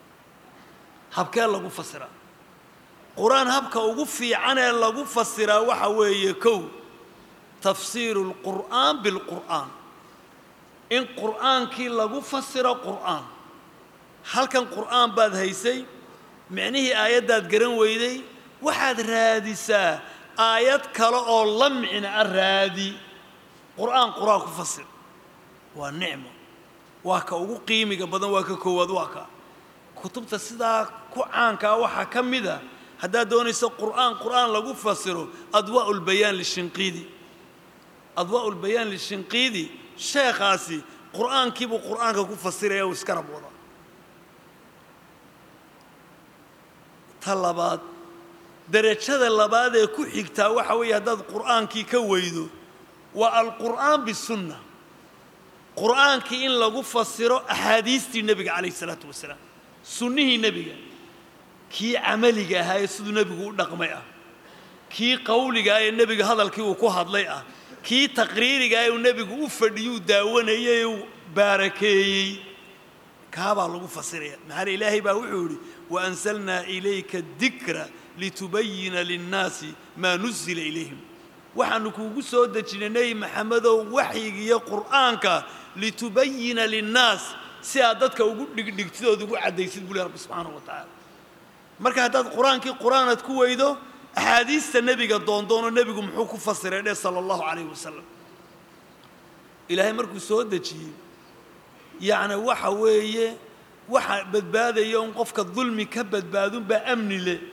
habkee lagu fasiraa qur-aan habka ugu fiicanee lagu fasiraa waxa weeye kow tafsiiru lqur'aan bilqur'aan in qur'aankii lagu fasiro qur'aan halkan qur'aan baad haysay micnihii aayaddaad garan weyday waxaad raadisaa aayad kale oo la micno a raadi qur'aan qur'aan ku fasir waa nicmo waa ka ugu qiimiga badan waa ka koowaad waa ka kutubta sidaa ku caankaa waxaa ka mid a haddaad doonayso qur'aan qur'aan lagu fasiro adwaa'u lbayaan lishinqiidi adwaa'u lbayaan lishinqiidi sheekhaasi qur'aankiibuu qur'aanka ku fasiraya uu iska rab wada ta labaad derajada labaad ee ku xigtaa waxa weeye haddaad qur'aankii ka weydo waa alqur'aan bisunna qur'aankii in lagu fasiro axaadiistii nebiga calayh isalaatu wasalaam sunnihii nebiga kii camaliga ahaa ee siduu nebigu u dhaqmay ah kii qawliga ah ee nebiga hadalkii uu ku hadlay ah kii taqriiriga ah ee uu nebigu u fadhiyuu daawanayay ee uu baarakeeyey kaabaa lagu fasiraya maxaana ilaahay baa wuxuu yidhi waanzalnaa ilayka dikra litubayina linnaasi maa nuzila ilayhim waxaanu kuugu soo dejinay nebi maxamedow waxyigiiyo qur'aanka litubayina linnaas si aad dadka ugu dhigdhigtidood ugu caddaysid buu leh rabbi subxaanahu wa tacaala marka haddaad qur-aankii qur-aanaad ku weydo axaadiista nebiga doondoono nebigu muxuu ku fasiray dheh sala allahu calayhi wasalam ilaahay markuu soo dejiyey yacni waxa weeye waxa badbaadaya un qofka dulmi ka badbaadunbaa amni leh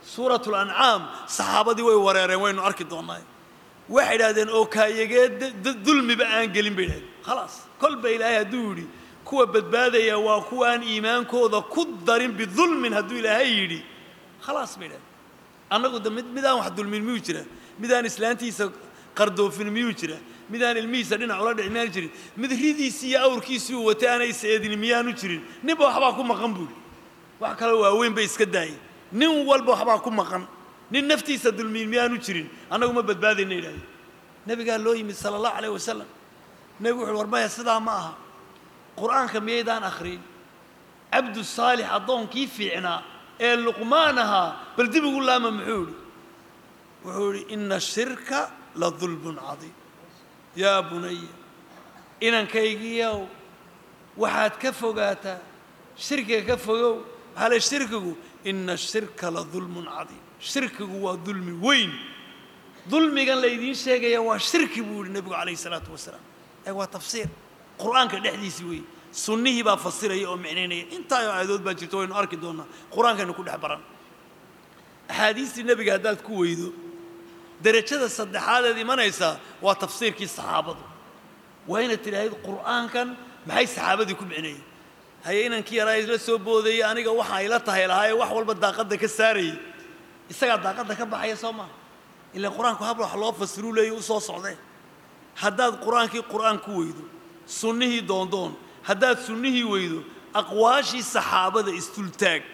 suuratu lancaam saxaabadii way wareereen waynu arki doonnaa waxay idhahdeen oo kaayagee dulmiba aan gelin bay idhahdeen khalaas kolba ilaahay hadduu yidhi kuwa badbaadaya waa kuwa aan iimaankooda ku darin bidulmin hadduu ilaahay yidhi khalaas bay idhahdeen annagu de mid midaan wax dulmin miyuu jira midaan islaantiisa qardoofin miyuu jira midaan ilmihiisa dhinac ula dhici miyaanu jirin mid ridiisii iyo awrkiisii uu watay aanay is-eedin miyaanu jirin ninba waxbaa ku maqan buuri wax kaloo waaweyn bay iska daayeen nin walba waxbaa ku maqan nin naftiisa dulmiin miyaanu jirin annagu ma badbaadayna idhahdeen nebigaa loo yimid sala allahu calayh wasalam nebigu wuxuuhi war maya sidaa ma aha qur'aanka miyaydaan akhriin cabdu saalix addoonkii fiicnaa ee luqmaan ahaa bal dib ugu laama muxuu idhi wuxuu idhi ina ashirka la dulmun cadiim yaa bunaya inankaygiiyow waxaad ka fogaataa shirkiga ka fogow maxaa le shirkigu ina ashirka la dulmun cadiim shirkigu waa dulmi weyn dulmigan laydiin sheegaya waa shirki buu yihi nebigu calayhi salaatu wasalaam ee waa tafsiir qur'aanka dhexdiisii weeye sunnihii baa fasiraya oo micnaynaya intaayoo aayadood baa jirto waynu arki doonnaa qur-aankaynu ku dhex baran axaadiistii nebiga haddaad ku weydo derajada saddexaadeed imanaysaa waa tafsiirkii saxaabadu waa inaad tidhaahid qur'aankan maxay saxaabadii ku micneeyeen haye inankii yaraa isla soo boodayey aniga waxa ayla tahay lahaayee wax walba daaqadda ka saarayay isagaa daaqadda ka baxaya soo maha ilaa qur-aanku habla wax loo fasiruu leeya u soo socdee haddaad qur-aankii qur'aan ku weydo sunnihii doondoon haddaad sunnihii weydo aqwaashii saxaabada isdultaag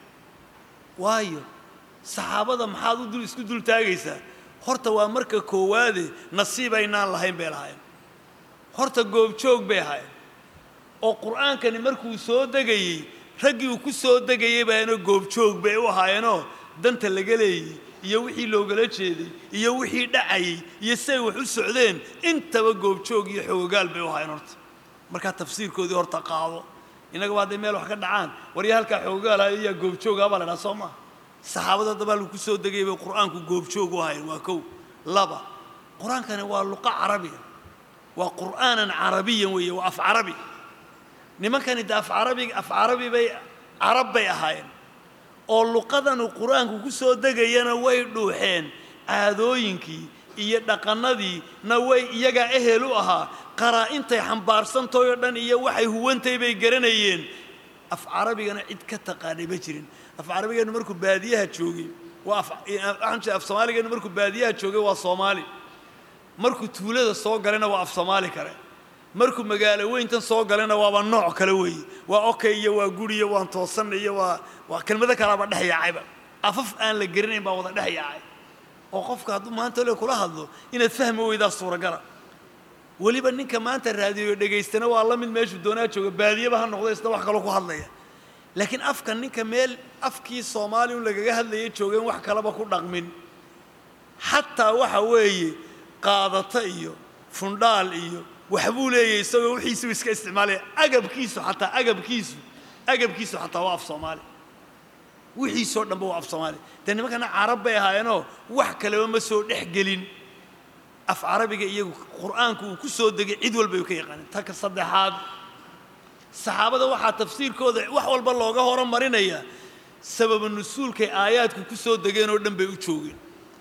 waayo saxaabada maxaad u dul isku dultaagaysaa horta waa marka koowaade nasiib aynaan lahayn bay lahaayeen horta goobjoog bay ahaayeen oo qur'aankani markuu soo degayey raggii uu ku soo degayey baana goobjoog bay u ahaayeenoo danta laga leeyey iyo wixii loogala jeeday iyo wixii dhacayey iyo siay wax u socdeen intaba goobjoog iyo xoogogaal bay u ahaayeen horta markaa tafsiirkoodii horta qaado innagaba hadday meel wax ka dhacaan warya halkaa xoogogaalaha iyaa goobjoogaa baa la dhaha soo maha saxaabada dabaa lagu soo degayay bay qur'aanku goobjoog u ahayn waa kow laba qur-aankani waa luqa carabiya waa qur'aanan carabiyan weeye waa af carabi nimankani de af carabi af carabi bay carab bay ahaayeen oo luqadanu qur-aanku ku soo degayana way dhuuxeen caadooyinkii iyo dhaqannadiina way iyagaa ehel u ahaa qaraa-intay xambaarsantahay oo dhan iyo waxay huwantay bay garanayeen af carabigana cid ka taqaanay ma jirin af carabigeenu markuu baadiyaha joogay waa af soomaaligeenu markuu baadiyaha joogay waa soomaali markuu tuulada soo galayna waa af soomaali kale markuu magaalo weyntan soo galayna waaba nooc kale weeye waa okay iyo waa guri iyo waan toosan iyo waa waa kelmado kalaaba dhex yaacayba afaf aan la gerinayn baa wada dhex yaacay oo qofka hadduu maanta le kula hadlo inaad fahmi weydaa suuragala weliba ninka maanta raadiyo dhegaystana waa la mid meeshuu doonaa jooga baadiyaba ha noqdo isna wax kaloo ku hadlaya laakiin afka ninka meel afkii soomaali un lagaga hadlaya joogeen wax kalaba ku dhaqmin xataa waxa weeye qaadata iyo fundhaal iyo waxbuu leeyahy isagoo wixiisuu iska isticmaalaya agabkiisu xataa agabkiisu agabkiisu xataa waa af soomaali wixiisoo dhanba waa af soomaali dee nimankana carab bay ahaayeenoo wax kaleba ma soo dhex gelin af carabiga iyagu qur'aanku uu ku soo degay cid walba ay ka yaqaaneen taka saddexaad saxaabada waxaa tafsiirkooda wax walba looga horumarinayaa sababa nusuulkay aayaadku ku soo degeen oo dhan bay u joogeen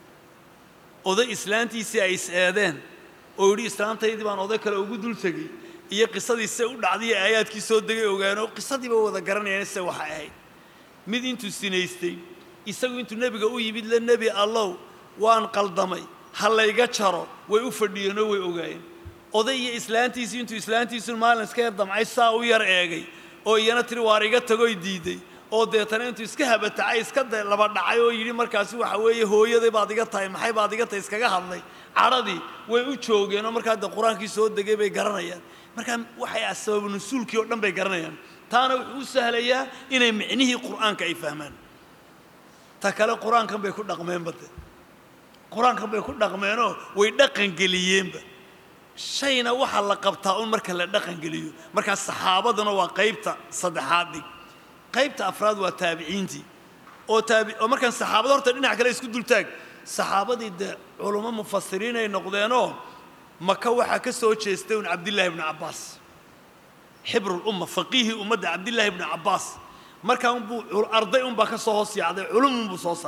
oday islaantiisii ay is-eedeen oo yidhi islaantaydii baan oday kale ugu dul tegey iyo qisadii se u dhacday ee aayaadkii soo degay ogaanoo qisadiiba wada garanayaan se waxay ahayd mid intuu sinaystay isagu intuu nebiga u yimid le nebi allow waan qaldamay ha layga jaro way u fadhiyeenoo way ogaayeen oday iyo islaantiisii intuu islaantiisu maalin iska yar damcay saa u yar eegay oo iyana tiri waar iga tagoy diiday oo deetana intuu iska habatacay iska laba dhacay oo yidhi markaasi waxa weeye hooyaday baad iga tahay maxay baad iga tahay iskaga hadlay cadhadii way u joogeen oo markaa de qur-aankii soo degay bay garanayaan markaa waxay ah sababu nusuulkii oo dhan bay garanayaan taana wuxuu u sahlayaa inay micnihii qur'aanka ay fahmaan ta kale qur-aankan bay ku dhaqmeenba de qur-aankan bay ku dhaqmeenoo way dhaqangeliyeenba shayna waxaa la qabtaa un marka la dhaqangeliyo markaa saxaabaduna waa qaybta saddexaad dhig qaybta afraad waa taabiciintii oo taabi oo markaan saxaabada horta dhinac kale isku dultaag saxaabadii dee culummo mufasiriin ay noqdeenoo maka waxaa ka soo jeestay un cabdillaahi ibnu cabbaas xibrulumma faqiihii ummadda cabdillaahi ibnu cabbaas markaa unbuu arday unbaa ka soo hoos yaacday culum unbuu soo saaray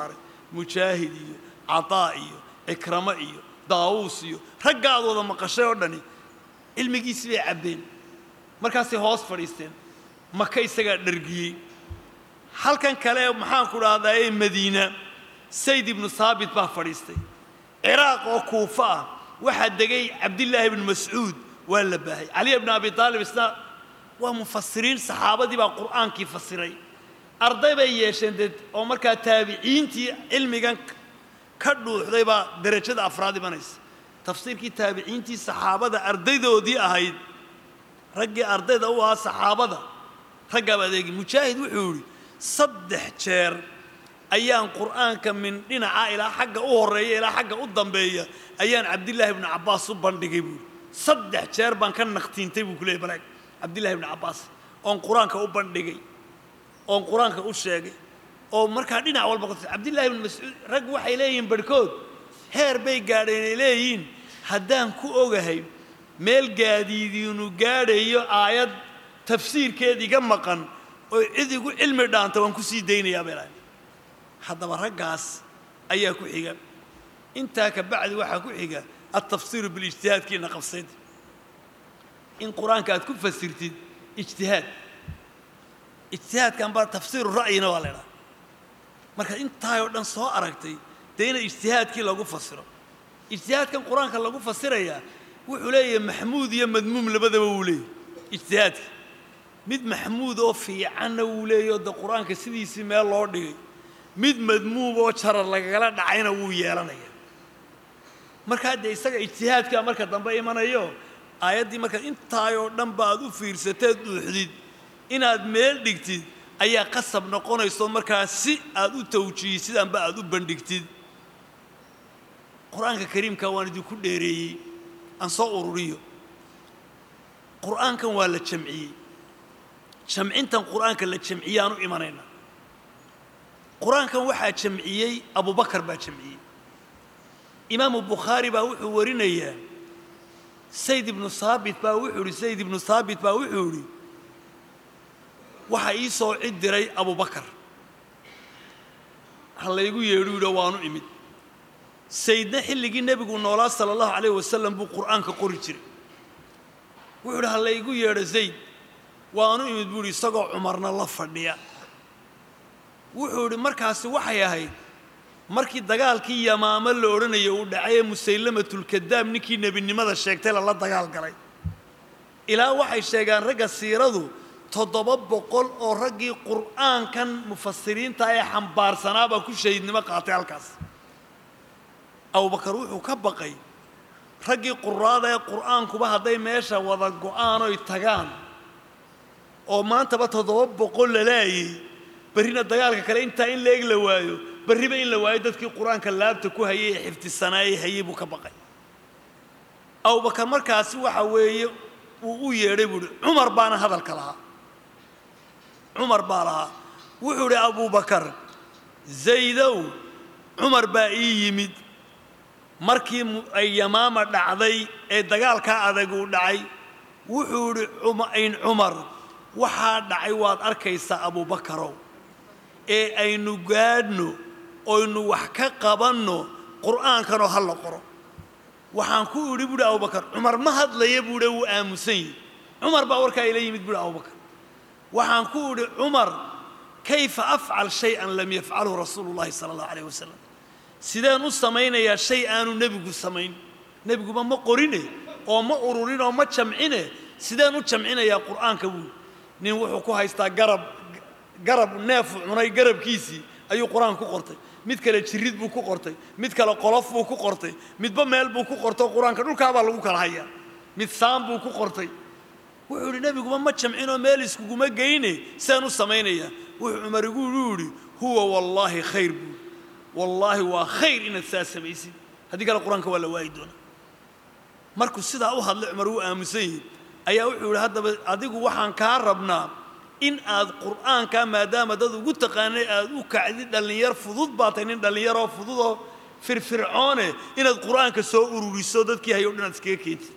mujaahid iyo cataa iyo cikramo iyo daawuus iyo raggaad wada maqashay oo dhani cilmigiisii bay cabbeen markaasay hoos fadhiisteen maka isagaa dhargiyey halkan kale maxaanku dhahdaa ee madiina sayd ibnu saabit baa fadhiistay ciraaq oo kuufa ah waxaa degay cabdillaahi ibnu mascuud waa la baahay cali ibnu abi aalib isna waa mufasiriin saxaabadii baa qur'aankii fasiray arday bay yeesheen dee oo markaa taabiciintii cilmigan ka dhuuxday baa derajada afraad imanaysa tafsiirkii taabiciintii saxaabada ardaydoodii ahayd raggii ardayda u ahaa saxaabada raggaaba adeegi mujaahid wuxuu yidhi saddex jeer ayaan qur'aanka min dhinaca ilaa xagga u horreeya ilaa xagga u dambeeya ayaan cabdillaahi ibnu cabbaas u bandhigay buuhi saddex jeer baan ka naqtiintay buu ku leeyay balaag cabdillahi ibnu cabbaas oon qur-aanka u bandhigay oon qur-aanka u sheegay oo markaa dhinac walba ku cabdillahi ibnu mascuud rag waxay leeyihiin barhkood heer bay gaadheen ay leeyihiin haddaan ku ogahay meel gaadiidiinu gaadhayo aayad tafsiirkeed iga maqan oo cid igu cilmi dhaanta waan ku sii daynayaa bay lahayn haddaba raggaas ayaa ku xiga intaa ka bacdi waxaa ku xiga altafsiiru bilijtihaadkiina qabsayd in qur-aanka aad ku fasirtid ijtihaad ijtihaadkan baa tafsiiru ra'yina waa la idhaha markaad intaayoo dhan soo aragtay dee ina ijtihaadkii lagu fasiro ijtihaadkan qur-aanka lagu fasirayaa wuxuu leeyahay maxmuud iyo madmuum labadaba wuu leeyahy ijtihaadka mid maxmuud oo fiicanna wuu leeyaho de qur-aanka sidiisii meel loo dhigay mid madmuum oo jarar lagagala dhacayna wuu yeelanaya markaa dee isaga ijtihaadkaa marka dambe imanayo aayaddii markaad intaayoo dhanba aad u fiirsateed dhuuxdid inaad meel dhigtid ayaa qasab noqonayso markaa si aad u tawjihi sidaanba aad u bandhigtid qur-aanka kariimka waan idinku dheereeyey aan soo ururiyo qur'aankan waa la jamciyey jamcintan qur'aanka la jamciyaan u imanayna qur-aankan waxaa jamciyey abubakar baa jamciyey imaamu bukhaari baa wuxuu warinayaa sayd ibnu saabit baa wuxuu idhi sayd ibnu saabit baa wuxuu idhi waxaa ii soo cid diray abubakar ha laygu yeedhu yidho waanu imid saydna xilligii nebigu noolaa sala allahu calayh wasalam buu qur'aanka qori jiray wuxuu idhi ha laygu yeedho zayd waanu imid buu idhi isagoo cumarna la fadhiya wuxuu idhi markaasi waxay ahayd markii dagaalkii yamaamo la odhanayo uu dhacay ee musaylamatulkadaab ninkii nebinimada sheegtay lala dagaal galay ilaa waxay sheegaan ragga siiradu toddoba boqol oo raggii qur'aankan mufasiriinta ee xambaarsanaabaa ku shahiidnimo qaatay halkaas abubakar wuxuu ka baqay raggii quraada ee qur'aankuba hadday meesha wada go'aan oy tagaan oo maantaba toddoba boqol la laayay berrina dagaalka kale intaa in leeg la waayo berriba in la waayo dadkii qur-aanka laabta ku hayay ee xifdisanaayey hayay buu ka baqay abubakar markaasi waxa weeye uu u yeedhay buu uhi cumar baana hadalka lahaa cumar baa lahaa wuxuu idhi abubakar zaydow cumar baa ii yimid markii ay yamaama dhacday ee dagaalkaa adag uu dhacay wuxuu idhi in cumar waxaa dhacay waad arkaysaa abubakarow ee aynu gaadhno oynu wax ka qabanno qur'aankanoo ha la qoro waxaan ku idhi buuhi abubakar cumar ma hadlaya buuhi wuu aamusan yihi cumar baa warkaa ila yimid buuhi abubakar waxaan ku idhi cumar kayfa afcal shay-an lam yafcalhu rasuulu llahi sala allahu alayh wasalam sideen u samaynayaa shay aanu nebigu samayn nebiguba ma qorine oo ma ururin oo ma jamcine sideen u jamcinayaa qur'aanka buuhi nin wuxuu ku haystaa garab garab neefu cunay garabkiisii ayuu qur-aan ku qortay mid kale jirid buu ku qortay mid kale qolof buu ku qortay midba meel buu ku qortay qur-aanka dhulkaabaa lagu kala hayaa mid saan buu ku qortay wuxuu idhi nebiguba ma jamcinoo meel iskuguma geyne sidaan u samaynayaa wuxuu cumar igu yidhi huwa wallaahi khayr buu wallaahi waa khayr inaad saa samaysid haddii kale qur-aanka waa la waayi doonaa markuu sidaa u hadlay cumar wuu aamusan yihi ayaa wuxuu yidhi haddaba adigu waxaan kaa rabnaa in aad qur'aankaa maadaama dad ugu taqaanay aad u kacdid dhallinyar fudud baa tahay nin dhallinyaroo fududoo firfircoone inaad qur'aanka soo ururiso dadkii hayo dhan aad iskaga keentid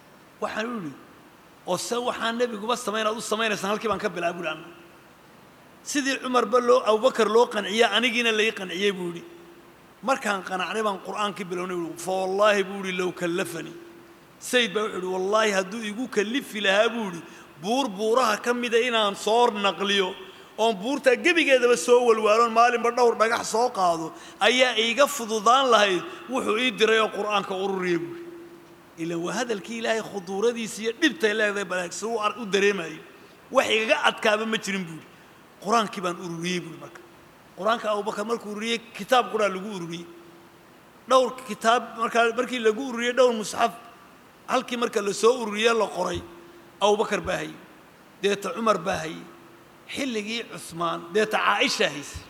waxaan u idhi oo se waxaan nebiguba samayn aad u samaynaysaan halkii baan ka bilaabay buhi anna sidii cumarba loo abubakar loo qanciya anigiina lai qanciyey buu yidhi markaan qanacnay baan qur'aankii bilownay buu fa wallaahi buu yidhi low kallafanii sayid baa wuxuu yidhi wallaahi hadduu igu kallifi lahaa buu yidhi buur buuraha ka mida inaan soo naqliyo oon buurtaa gebigeedaba soo walwaaloon maalinba dhowr dhagax soo qaado ayaa iiga fududaan lahayd wuxuu ii diray oo qur'aanka ururiya buuhi ilaan waa hadalkii ilaahay khuduuradiisa iyo dhibtay leedahay balaagsi u u dareemayo wax igaga adkaaba ma jirin buuhi qur-aankii baan ururiyey buuhi marka qur-aanka abubakar markuu ururiyey kitaab quraa lagu ururiyey dhowr kitaab markaa markii lagu ururiyey dhowr musxaf halkii marka la soo ururiye la qoray abubakar baa hayey deeta cumar baa hayey xilligii cusmaan deeta caaisha hayse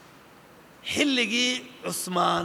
xilligii cusmaan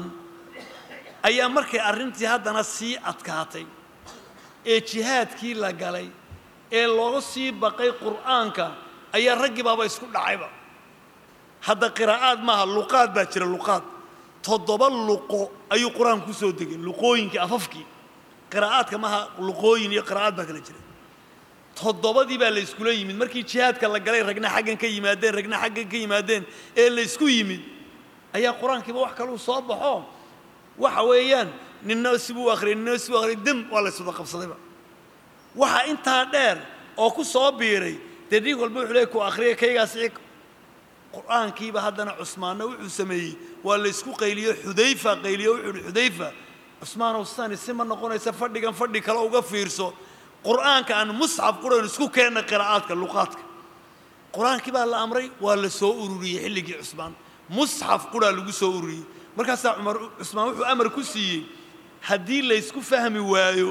ayaa markay arrintii haddana sii adkaatay ee jihaadkii la galay ee looga sii baqay qur'aanka ayaa raggii baaba isku dhacayba hadda qiraa'aad maaha luqaad baa jira luqaad toddoba luqo ayuu qur-aanku kusoo degay luqooyinkii afafkii qiraa'aadka maaha luqooyin iyo qiraa'aad baa kala jira toddobadii baa la iskula yimid markii jihaadka la galay ragna xaggan ka yimaadeen ragna xaggan ka yimaadeen ee la isku yimid ayaa qur-aankiiba wax kaluu soo baxo waxa weeyaan ninna sibuu akhriyay ninna sibuu akhriyay dem waa la iswada qabsadayba waxa intaa dheer oo ku soo biiray dee dhiig walba wuxuu leey ku akhriyay kaygaasi qur-aankiiba haddana cusmaanna wuxuu sameeyey waa la isku qayliyo xudayfa qayliyo wuxuu uhi xudayfa cusmaanow sidani si ma noqonaysa fadhigan fadhi kale uga fiirso qur'aanka aan musxaf quraan isku keenna qiraa'aadka luqaadka qur-aankii baa la amray waa la soo ururiyey xilligii cusmaan musxaf quraa lagu soo ururiyey markaasaa cumar cusmaan wuxuu amar ku siiyey haddii laysku fahmi waayo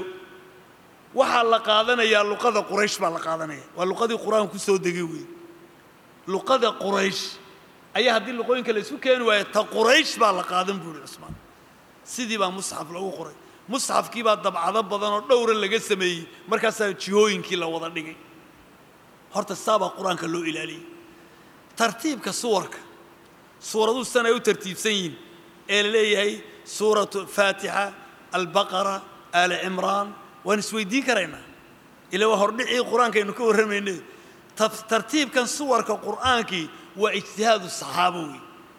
waxaa la qaadanayaa luqada quraysh baa la qaadanaya waa luqadii qur-aanku ku soo degay weeye luqada quraysh ayaa haddii luqooyinka la isku keeni waayo ta quraysh baa la qaadan buuhi cusmaan sidii baa musxaf lagu qoray musxafkii baa dabcado badan oo dhowra laga sameeyey markaasaa jihooyinkii la wada dhigay horta saabaa qur-aanka loo ilaaliyey tartiibka suwarka suuraduhu san ay u tartiibsan yihiin ee la leeyahay suuratu faatixa albaqara aali cimraan waan isweydiin karaynaa ila waa hordhicii qur-aankaynu ka warramayne tartiibkan suwarka qur'aankii waa ijtihaadu saxaabo weeye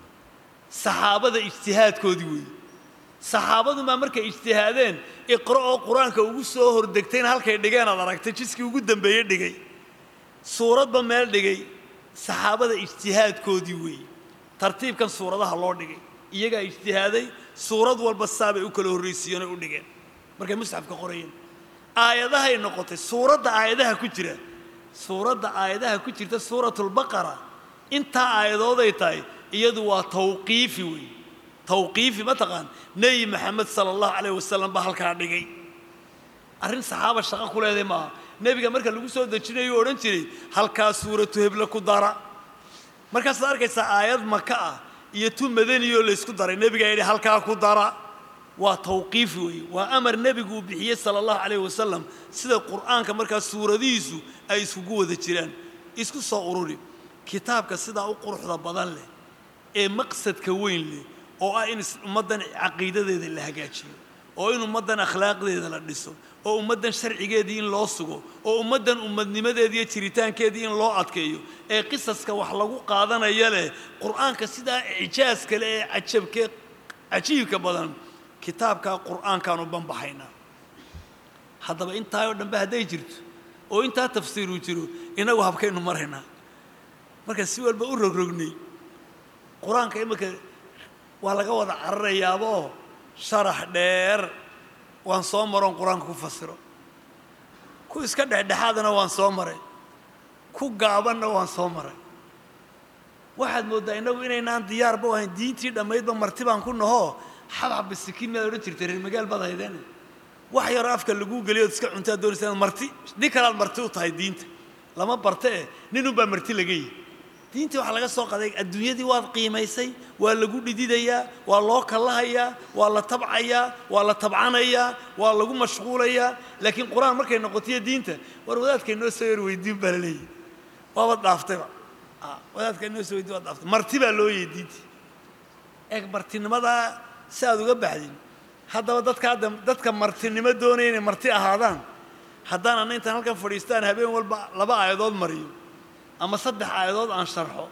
saxaabada ijtihaadkoodii weeye saxaabadunbaa markay ijtihaadeen iqro oo qur-aanka ugu soo hordegtayna halkay dhigeen aad aragtay jiskii ugu dambeeye dhigay suuradba meel dhigay saxaabada ijtihaadkoodii weeye tartiibkan suuradaha loo dhigay iyagaa ijtihaaday suurad walba saabay u kala horraysiiyeenoo u dhigeen markay musxafka qorayeen aayadahay noqotay suuradda aayadaha ku jira suuradda aayadaha ku jirta suuratulbaqara intaa aayadooday tahay iyadu waa tawqiifi weeye tawqiifi mataqaan nebi maxamed sala allahu calayh wasalam baa halkaa dhigay arrin saxaaba shaqo ku leedahay maaha nebiga marka lagu soo dejinayo u odhan jiray halkaa suuratu heble ku dara markaasaad arkaysaa aayad maka ah iyo tu madaniyoo laysku daray nebigaa yidhi halkaa ku dara waa tawqiifi weeye waa amar nebigu uu bixiyey sala allahu calayh wasalam sida qur'aanka markaa suuradihiisu ay iskugu wada jiraan isku soo ururi kitaabka sidaa u quruxda badan leh ee maqsadka weyn leh oo ah in ummaddan caqiidadeeda la hagaajiyo oo in ummaddan akhlaaqdeeda la dhiso oo ummaddan sharcigeedii in loo sugo oo ummaddan ummadnimadeedii iyo jiritaankeedii in loo adkeeyo ee qisaska wax lagu qaadanaya leh qur'aanka sidaa icjaaska leh ee cajabkee cajiibka badan kitaabkaa qur'aankaanu banbaxaynaa haddaba intaa oo dhanbe hadday jirto oo intaa tafsiiruu jiro innagu habkaynu maraynaa marka si walba u rogrognay qur-aanka imika waa laga wada cararayaaba oo sharax dheer waan soo maroon qur-aanka ku fasiro ku iska dhexdhexaadana waan soo maray ku gaabanna waan soo maray waxaad mooddaa innagu inaynaan diyaarba u ahayn diintii dhammaydba marti baan ku nahoo xabxab bisikiin miyaad odhan jirtay reer magaal baad haydeen wax yaroo afka laguu geliyood iska cuntaad doonaysa inaad marti nin kalaad marti u tahay diinta lama barte eh ninunbaa marti laga yihi diintii waxaa laga soo qaday adduunyadii waad qiimaysay waa lagu dhididayaa waa loo kallahayaa waa la tabcayaa waa la tabcanayaa waa lagu mashquulayaa laakiin qur-aan markay noqotiyo diinta war wadaadka inoo soo yar weydiin baa la leeyahy waabad dhaaftayba wadaadka inoo soo weydiin waad dhaaftay marti baa loo yeeyay diintii eeg martinimadaa si aad uga baxdin haddaba dadka hadda dadka martinimo doonaya inay marti ahaadaan haddaan anna intaan halkan fadhiistaan habeen walba laba aayadood mariyo ama saddex aayadood aan sharxo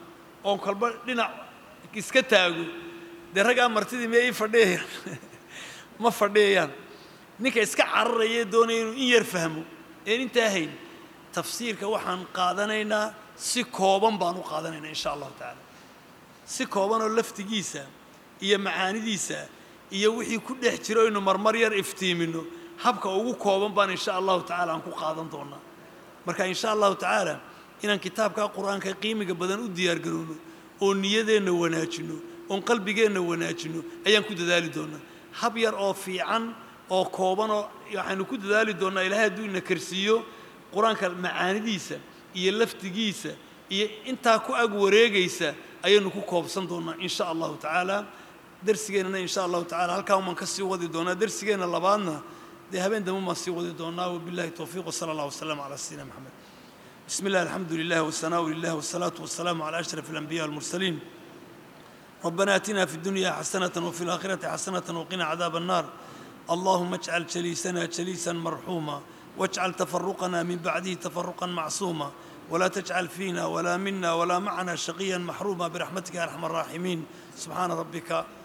oon kolba dhinac iska taago dee raggaa martidii miyay ii fadhiyayaan ma fadhiyayaan ninka iska cararaya ee doonaya inuu in yar fahmo een intaa hayn tafsiirka waxaan qaadanaynaa si kooban baan u qaadanaynaa insha allahu tacaala si koobanoo laftigiisa iyo macaanidiisa iyo wixii ku dhex jiro aynu marmar yar iftiimino habka ugu kooban baan insha allahu tacaala aan ku qaadan doonaa marka insha allahu tacaala inaan kitaabka qur-aanka qiimiga badan u diyaargarowno oo niyadeenna wanaajino oon qalbigeenna wanaajino ayaan ku dadaali doonaa hab yar oo fiican oo koobanoo waxaynu ku dadaali doonnaa ilaahay hadduu ina karsiiyo qur-aanka macaanidiisa iyo laftigiisa iyo intaa ku ag wareegaysa ayaynu ku koobsan doonnaa in sha allahu tacaala darsigeennana in sha allahu tacala halkaa umaan ka sii wadi doonaa darsigeenna labaadna dee habeen dambe umaan sii wadi doonaa wabillahi towfiiq wasala allah wasalam calaa sayidina maxamed bismi illah alxamdu lilah wasanaau lilah wasalaatu wasalaamu calaa ashraf alambiya walmursaliin ربنا اتنا في الدنيا حسنه وفي الاخره حسنه وقنا عذاب النار اللهم اجعل جليسنا جليسا مرحوما واجعل تفرقنا من بعده تفرقا معصوما ولا تجعل فينا ولا منا ولا معنا شقيا محروما برحمتك يا ارحم الراحمين سبحان ربك